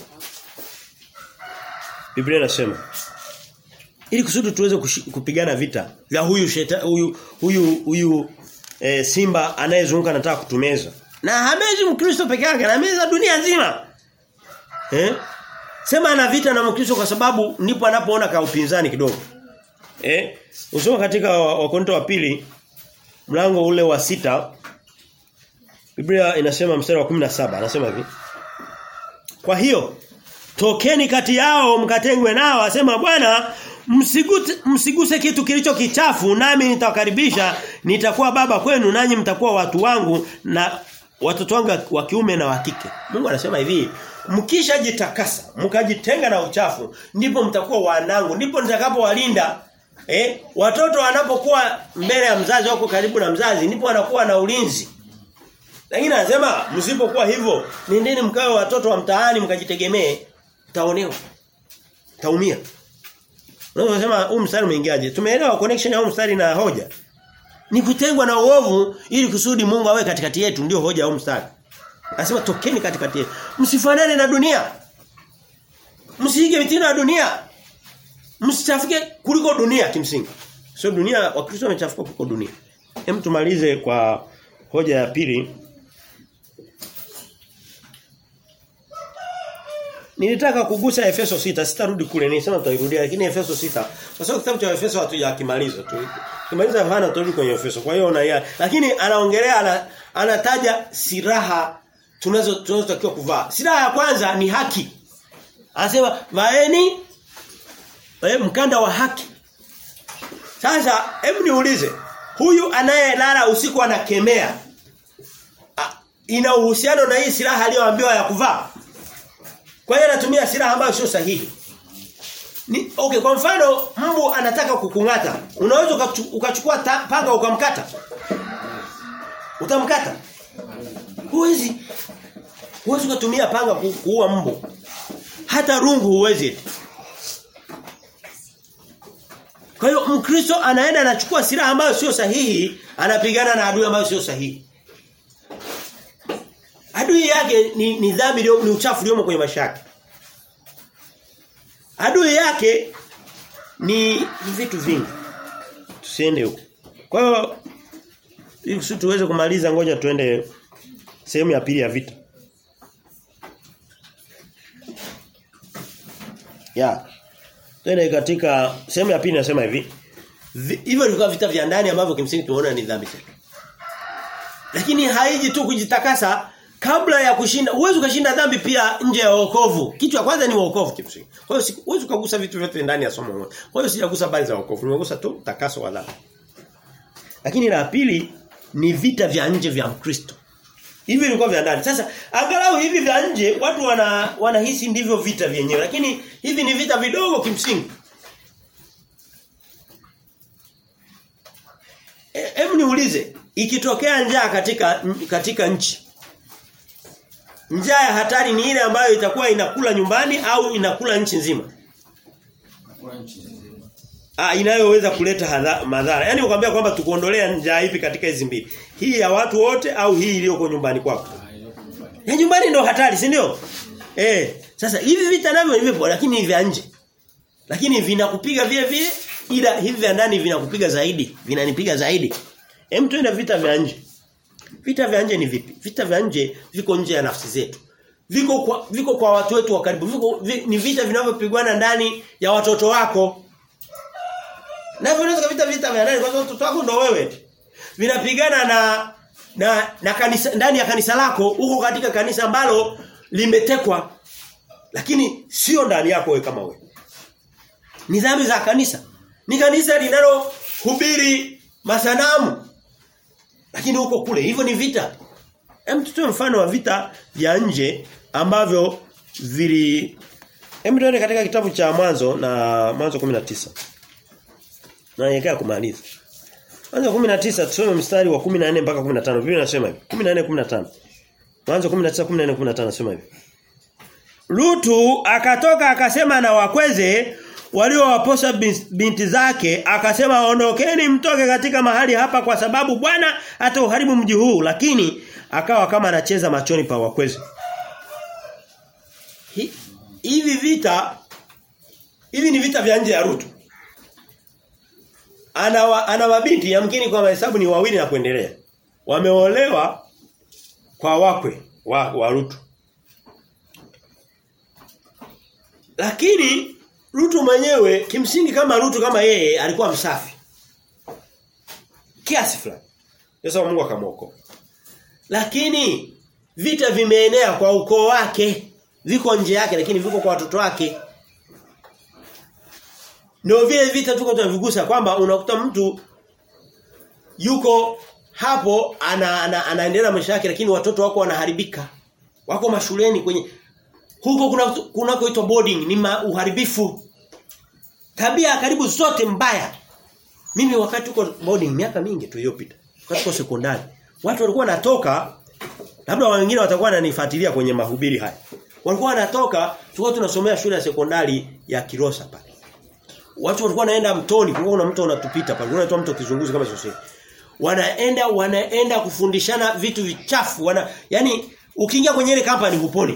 S1: Biblia inasema ili kusudi tuweze kushi- kupigana vita vya huyu sheta, huyu huyu huyu e, simba anayezunguka anataka kutumeza. Na hamezi Mkristo peke yake, anameza dunia nzima. Eh? Sema ana vita na Mkristo kwa sababu ndipo anapoona ka upinzani kidogo. Eh? Usoma katika wa- Wakorintho wa pili mlango ule wa sita Biblia inasema mstari wa 17 anasema hivi. Kwa hiyo tokeni kati yao mkatengwe nao asema Bwana msiguse, msiguse kitu kilicho kichafu nami nitawakaribisha nitakuwa baba kwenu nanyi mtakuwa watu wangu na watoto wangu wa kiume na wa kike. Mungu anasema hivi mkishajitakasa mkajitenga na uchafu ndipo mtakuwa wanangu ndipo nitakapowalinda eh watoto wanapokuwa mbele ya mzazi wako karibu na mzazi ndipo wanakuwa na ulinzi lakini anasema msipokuwa hivyo nendeni mkawe watoto wa mtaani mkajitegemee taonewa. Taumia. Unaweza kusema huu mstari umeingiaje? Tumeelewa connection ya huu mstari na hoja. Ni kutengwa na uovu ili kusudi Mungu awe katikati yetu ndio hoja ya huu mstari. Anasema tokeni katikati yetu. Msifanane na dunia. Msiige mitindo ya dunia. Msichafuke kuliko dunia kimsingi. Sio dunia wakristo wamechafuka kuliko dunia. Hem tumalize kwa hoja ya pili. Nilitaka kugusa Efeso 6, sitarudi kule, nilisema tutairudia lakini Efeso 6. Kwa sababu kitabu cha Efeso hatujakimaliza tu. Kimaliza hapana turudi kwenye Efeso. Kwa hiyo na lakini anaongelea ana, anataja silaha tunazo tunazotakiwa kuvaa. Silaha ya kwanza ni haki. Anasema vaeni eh, mkanda wa haki. Sasa hebu niulize, huyu anayelala usiku anakemea a- ina uhusiano na hii silaha aliyoambiwa ya kuvaa? Kwa hiyo anatumia silaha ambayo sio sahihi. Ni, okay kwa mfano mbu anataka kukungata. Unaweza ukachu- ukachukua ta- panga ukamkata. Utamkata? Huwezi. Huwezi kutumia panga ku, kuua mbu. Hata rungu huwezi. Kwa hiyo Mkristo anaenda anachukua silaha ambayo sio sahihi, anapigana na adui ambayo sio sahihi. Adui yake ni ni dhambi iliyo ni uchafu uliomo kwenye maisha yake. Adui yake ni, ni vitu vingi. Tusiende huko. Kwa hiyo ili kusudi tuweze kumaliza ngoja tuende sehemu ya pili ya vita. Ya. Twende katika sehemu ya pili nasema hivi. Vi- Hivyo vilikuwa vita vya ndani ambavyo kimsingi tunaona ni dhambi zetu. Lakini haiji tu kujitakasa kabla ya kushinda. Uwezo ukashinda dhambi pia nje ya wokovu. Kitu cha kwanza ni wokovu kimsingi. Kwa hiyo si- huwezi kugusa vitu vyote ndani ya somo moja. Kwa hiyo sijagusa habari za wokovu. Nimegusa tu takaso wa dhambi. Lakini la pili ni vita vya nje vya Mkristo. Hivi vilikuwa vya ndani. Sasa angalau hivi vya nje watu wana wanahisi ndivyo vita vyenyewe lakini hivi ni vita vidogo kimsingi. E- Hebu niulize, ikitokea njaa katika katika nchi. Njaa ya hatari ni ile ambayo itakuwa inakula nyumbani au inakula nchi nzima?
S2: Hakuna nchi nzima.
S1: Ah inayoweza kuleta hadha, madhara. Yaani ukwambia kwamba tukuondolea njaa ipi katika hizi mbili. Hii ya watu wote au hii iliyoko nyumbani kwako?
S2: Ah, iliyoko nyumbani.
S1: Ya nyumbani ndio hatari, si ndio? Eh, sasa hivi vita navyo ni vipo lakini ni vya nje. Lakini vinakupiga vile vile ila hivi vya ndani vinakupiga zaidi, vinanipiga zaidi. Hem tuende vita vya nje. Vita vya nje ni vipi? Vita vya nje viko nje ya nafsi zetu. Viko kwa viko kwa watu wetu wa karibu. Viko vi, ni vita vinavyopigwana ndani ya watoto wako. Na vinaweza vita vita vya ndani kwa sababu watoto wako ndo wewe. Vinapigana na na na kanisa ndani ya kanisa lako huko katika kanisa ambalo limetekwa lakini sio ndani yako wewe kama wewe. Ni dhambi za kanisa. Ni kanisa linalohubiri masanamu. Lakini huko kule hivyo ni vita. Hem tutoe mfano wa vita vya nje ambavyo vili Hem tuende katika kitabu cha mwanzo na mwanzo 19. Na yekea kumaliza. Mwanzo 19 tusome mstari wa 14 mpaka 15. Biblia inasema hivi. 14 15. Mwanzo 19 14 15 nasema hivi. Lutu akatoka akasema na wakweze waliowaposa binti zake akasema ondokeni mtoke katika mahali hapa kwa sababu Bwana atauharibu mji huu lakini akawa kama anacheza machoni pa wakweze. Hi, hivi vita hivi ni vita vya nje ya Rutu. Ana wa, ana mabinti yamkini kwa mahesabu ni wawili na kuendelea. Wameolewa kwa wakwe wa, wa Rutu. Lakini Rutu mwenyewe kimsingi kama Rutu kama yeye alikuwa msafi. Kiasi fulani. Yesu Mungu akamwokoa. Lakini vita vimeenea kwa ukoo wake. Viko nje yake lakini viko kwa watoto wake. Ndio vile vita tuko tunavigusa kwamba unakuta mtu yuko hapo ana, ana, anaendelea maisha yake lakini watoto wako wanaharibika. Wako mashuleni kwenye huko kuna kunakoitwa boarding ni ma, uharibifu. Tabia karibu zote mbaya. Mimi wakati uko boarding miaka mingi tu iliyopita. Wakati uko sekondari. Watu walikuwa wanatoka labda wengine watakuwa wananifuatilia kwenye mahubiri haya. Walikuwa wanatoka tulikuwa tunasomea shule ya sekondari ya Kirosa pale. Watu walikuwa wanaenda mtoni, kulikuwa kuna mto unatupita pale. Unaitwa mto kizunguzi kama sio Wanaenda wanaenda kufundishana vitu vichafu. Wana yani ukiingia kwenye ile kampani huponi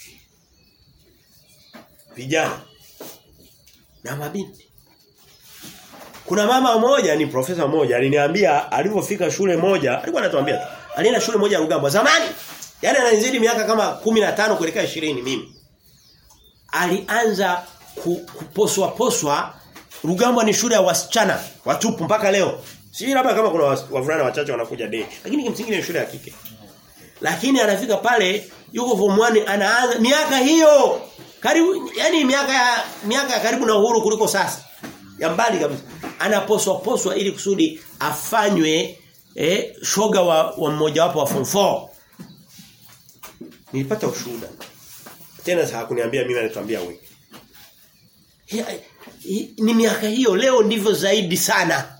S1: vijana na mabinti. Kuna mama mmoja ni profesa mmoja aliniambia alipofika shule moja, alikuwa anatuambia tu. Alienda shule moja ya Rugamba zamani. Yaani ananizidi miaka kama 15 kuelekea 20 mimi. Alianza ku, kuposwa poswa Rugamba ni shule ya wasichana watupu mpaka leo. Si labda kama kuna wavulana wachache wanakuja day. Lakini kimsingi ni shule ya kike. Lakini anafika pale yuko form 1 anaanza miaka hiyo karibu yani miaka ya miaka ya karibu na uhuru kuliko sasa. Ya mbali kabisa. Anaposwa poswa ili kusudi afanywe eh, shoga wa, wa mmoja wapo wa form 4. Nilipata ushuhuda. Tena hakuniambia mimi anatuambia wewe. Ni miaka hiyo leo ndivyo zaidi sana.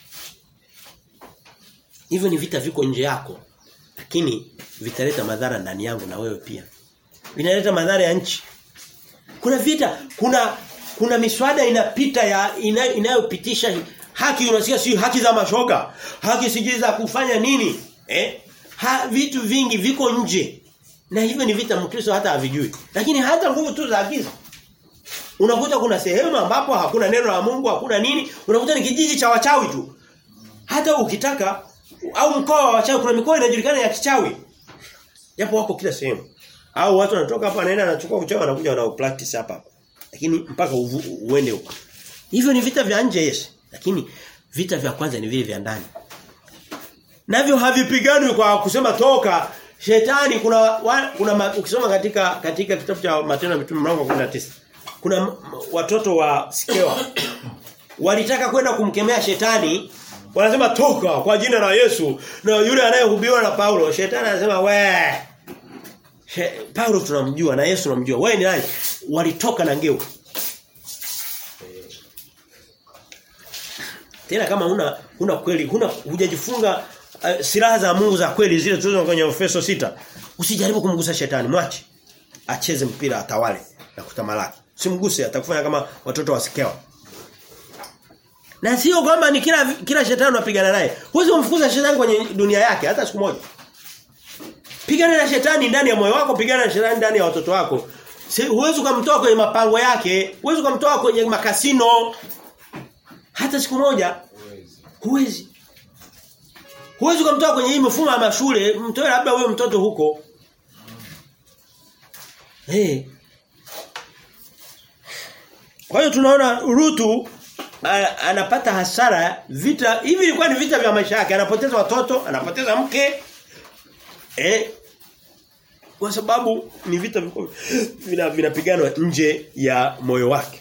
S1: Hivyo ni vita viko nje yako. Lakini vitaleta madhara ndani yangu na wewe pia. Vinaleta madhara ya nchi. Kuna vita, kuna kuna miswada inapita ya ina, inayopitisha haki unasikia si haki za mashoga, haki sijui za kufanya nini? Eh? Ha, vitu vingi viko nje. Na hivyo ni vita Mkristo hata havijui. Lakini hata nguvu tu za giza. Unakuta kuna sehemu ambapo hakuna neno la Mungu, hakuna nini, unakuta ni kijiji cha wachawi tu. Hata ukitaka au mkoa wa wachawi kuna mikoa inajulikana ya kichawi. Japo wako kila sehemu. Au watu wanatoka hapa naenda anachukua uchawi wanakuja wanao practice hapa. Lakini mpaka uvu, uende huko. Hivyo ni vita vya nje yes. Lakini vita vya kwanza ni vile vya ndani. Navyo havipiganwi kwa kusema toka shetani kuna wa, kuna ukisoma katika katika kitabu cha Matendo ya Mitume mlango 19 kuna watoto wa Sikewa walitaka kwenda kumkemea shetani wanasema toka kwa jina la Yesu na yule anayehubiriwa na Paulo shetani anasema we She, Paulo tunamjua na Yesu tunamjua wewe ni nani walitoka na ngeu tena kama huna huna kweli huna hujajifunga uh, silaha za Mungu za kweli zile tulizo kwenye Efeso sita usijaribu kumgusa shetani mwache acheze mpira atawale na kutamalaki simguse atakufanya kama watoto wasikewa na sio kwamba ni kila kila shetani unapigana naye huwezi kumfukuza shetani kwenye dunia yake hata siku moja pigana na shetani ndani ya moyo wako pigana na shetani ndani ya watoto wako huwezi kumtoa kwenye mapango yake huwezi kumtoa kwenye makasino hata siku moja huwezi Huwezi kumtoa kwenye hii mifumo ya mashule, mtoe labda wewe mtoto huko. Eh. Hey. Kwa hiyo tunaona Rutu a- anapata hasara vita hivi ilikuwa ni vita vya maisha yake anapoteza watoto anapoteza mke eh kwa sababu ni vita vilikuwa vina vinapiganwa nje ya moyo wake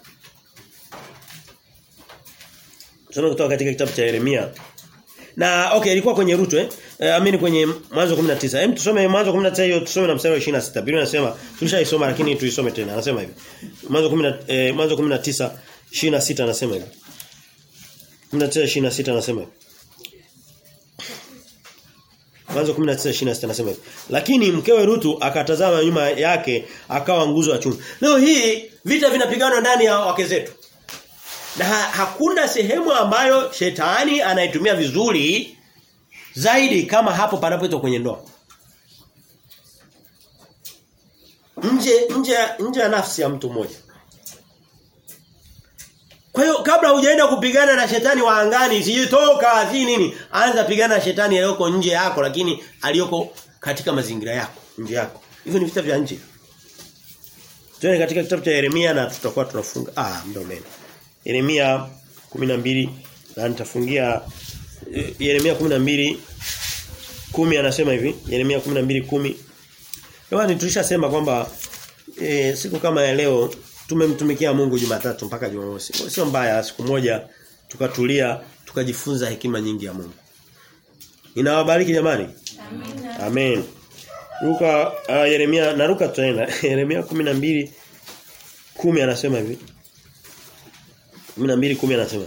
S1: Tunao kutoka katika kitabu cha Yeremia na okay ilikuwa kwenye Rutu eh eh, amini kwenye mwanzo 19 hem tusome mwanzo 19 hiyo tusome na mstari wa 26 Biblia inasema tulishaisoma lakini tuisome tena anasema hivi mwanzo 10 eh, mwanzo 19 26 anasema hivi 19 26 anasema hivi Mwanzo 19:26 anasema hivi. Lakini mkewe Rutu akatazama nyuma yake akawa nguzo ya chuma. Leo hii vita vinapiganwa ndani ya wake zetu. Na ha hakuna sehemu ambayo shetani anaitumia vizuri zaidi kama hapo panapoitwa kwenye ndoa. Nje nje nje ya nafsi ya mtu mmoja. Kwa hiyo kabla hujaenda kupigana na shetani wa angani, sijitoka, si nini, anza pigana na shetani aliyoko nje yako lakini aliyoko katika mazingira yako, nje yako. Hivyo ni vita vya nje. Tuende katika kitabu cha Yeremia na tutakuwa tunafunga. Ah, muda umeenda. Yeremia 12 na nitafungia eh, Yeremia 12 10 anasema hivi, Yeremia 12:10. Jamani tulishasema kwamba e, siku kama ya leo tumemtumikia Mungu Jumatatu mpaka Jumamosi. Sio mbaya siku moja tukatulia tukajifunza hekima nyingi ya Mungu. Ninawabariki jamani.
S3: Amina.
S1: Amen. Luka uh, Yeremia na Luka tutaenda. Yeremia 12 10 anasema hivi. 12 10 anasema.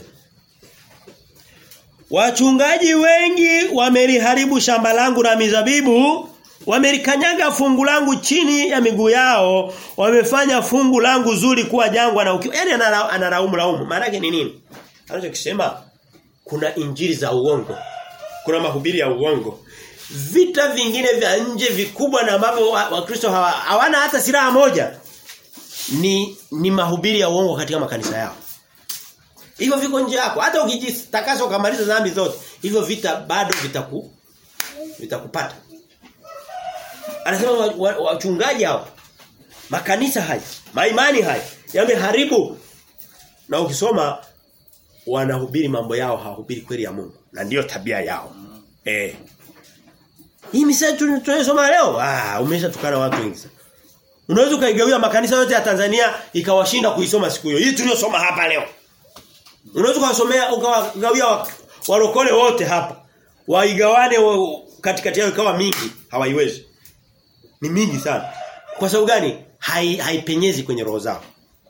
S1: Wachungaji wengi wameliharibu shamba langu la mizabibu, wamelikanyaga fungu langu chini ya miguu yao, wamefanya fungu langu zuri kuwa jangwa na ukiwa. Yaani anara- analaumu laumu. Maana yake ni nini? Anachokisema kuna injili za uongo. Kuna mahubiri ya uongo. Vita vingine vya nje vikubwa na ambavyo wa- Wakristo hawa- hawana hata silaha moja ni ni mahubiri ya uongo katika makanisa yao. Hivyo viko nje yako. Hata ukijitakasa ukamaliza dhambi zote, hivyo vita bado vitaku vitakupata. Anasema wa- wa- wachungaji hao makanisa haya, maimani haya yameharibu. Na ukisoma wanahubiri mambo yao hawahubiri kweli ya Mungu. Na ndiyo tabia yao. Eh. Hii misali tu- tunayosoma leo, ah umeshatukana watu wengi sana. Unaweza ukaigawia makanisa yote ya Tanzania ikawashinda kuisoma siku hiyo. Hii tuliyosoma hapa leo. Unaweza ukawasomea ukawagawia wa- walokole wote hapa. Waigawane wa- katikati yao ikawa mingi, hawaiwezi. Ni mingi sana. Kwa sababu gani? Hai, haipenyezi kwenye roho zao.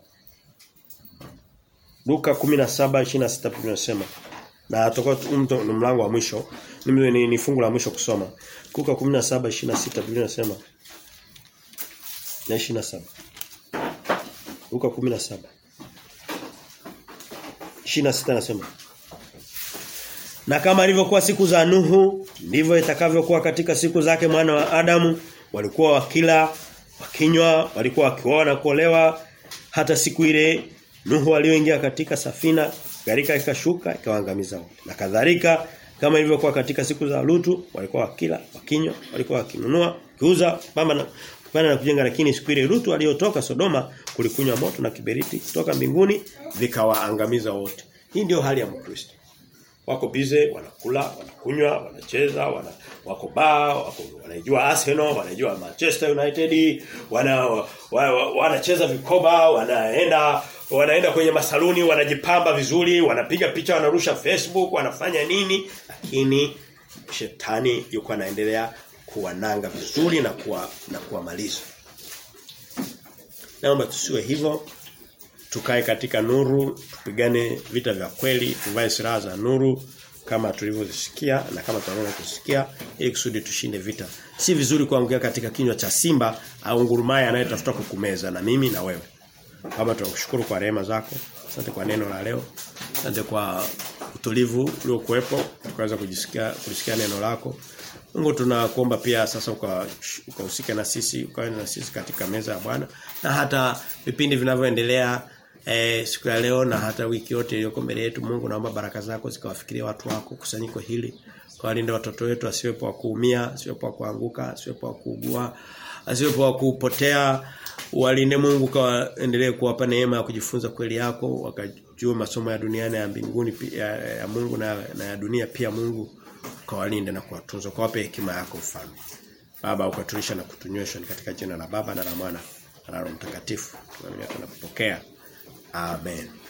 S1: Luka 17:26 Biblia inasema na tutakuwa tu- mto- ni mlango wa mwisho. Ni, ni, ni fungu la mwisho kusoma. Luka 17:26 Biblia inasema na 27. Luka 17 26 anasema Na kama ilivyokuwa siku za Nuhu ndivyo itakavyokuwa katika siku zake mwana wa Adamu walikuwa wakila wakinywa walikuwa wakioa na kuolewa hata siku ile Nuhu alioingia katika safina gharika ikashuka ikawaangamiza wote na kadhalika kama ilivyokuwa katika siku za Lutu walikuwa wakila wakinywa walikuwa wakinunua kiuza pamba na kupanda na kujenga lakini siku ile Lutu aliyotoka Sodoma kulikunywa moto na kiberiti kutoka mbinguni vikawaangamiza wote hii ndio hali ya Mkristo wako bize wanakula wanakunywa wanacheza wana wako baa wako wanaijua Arsenal wanaijua Manchester United wana wa- wa- wanacheza vikoba wanaenda wanaenda kwenye masaluni wanajipamba vizuri wanapiga picha wanarusha Facebook wanafanya nini lakini shetani yuko anaendelea kuwananga vizuri na kuwa na kuwamaliza naomba tusiwe hivyo tukae katika nuru tupigane vita vya kweli tuvae silaha za nuru kama tulivyosikia na kama tunaona kusikia ili kusudi tushinde vita si vizuri kuangukia katika kinywa cha simba au ngurumaye anayetafuta kukumeza na mimi na wewe kama tunakushukuru kwa rehema zako asante kwa neno la leo asante kwa utulivu uliokuwepo tukaweza kujisikia kulisikia neno lako Mungu tunakuomba pia sasa uka- ukahusike na sisi ukawe na sisi katika meza ya Bwana na hata vipindi vinavyoendelea e, siku ya leo na hata wiki yote iliyoko mbele yetu Mungu naomba baraka zako zikawafikiria watu wako kusanyiko hili kawalinde watoto wetu asiwepo wa kuumia asiwepo wa kuanguka asiwepo wa kuugua asiwepo wa kupotea walinde Mungu kaendelee kuwapa neema ya kujifunza kweli yako wakajua masomo ya duniani ya mbinguni ya, ya Mungu na, na ya dunia pia Mungu kawalinde na kuwatunza kawape hekima yako mfalme Baba ukatulisha na kutunywesha katika jina la Baba na la Mwana na la Roho Mtakatifu. Tunaamini tunapokea. Amen.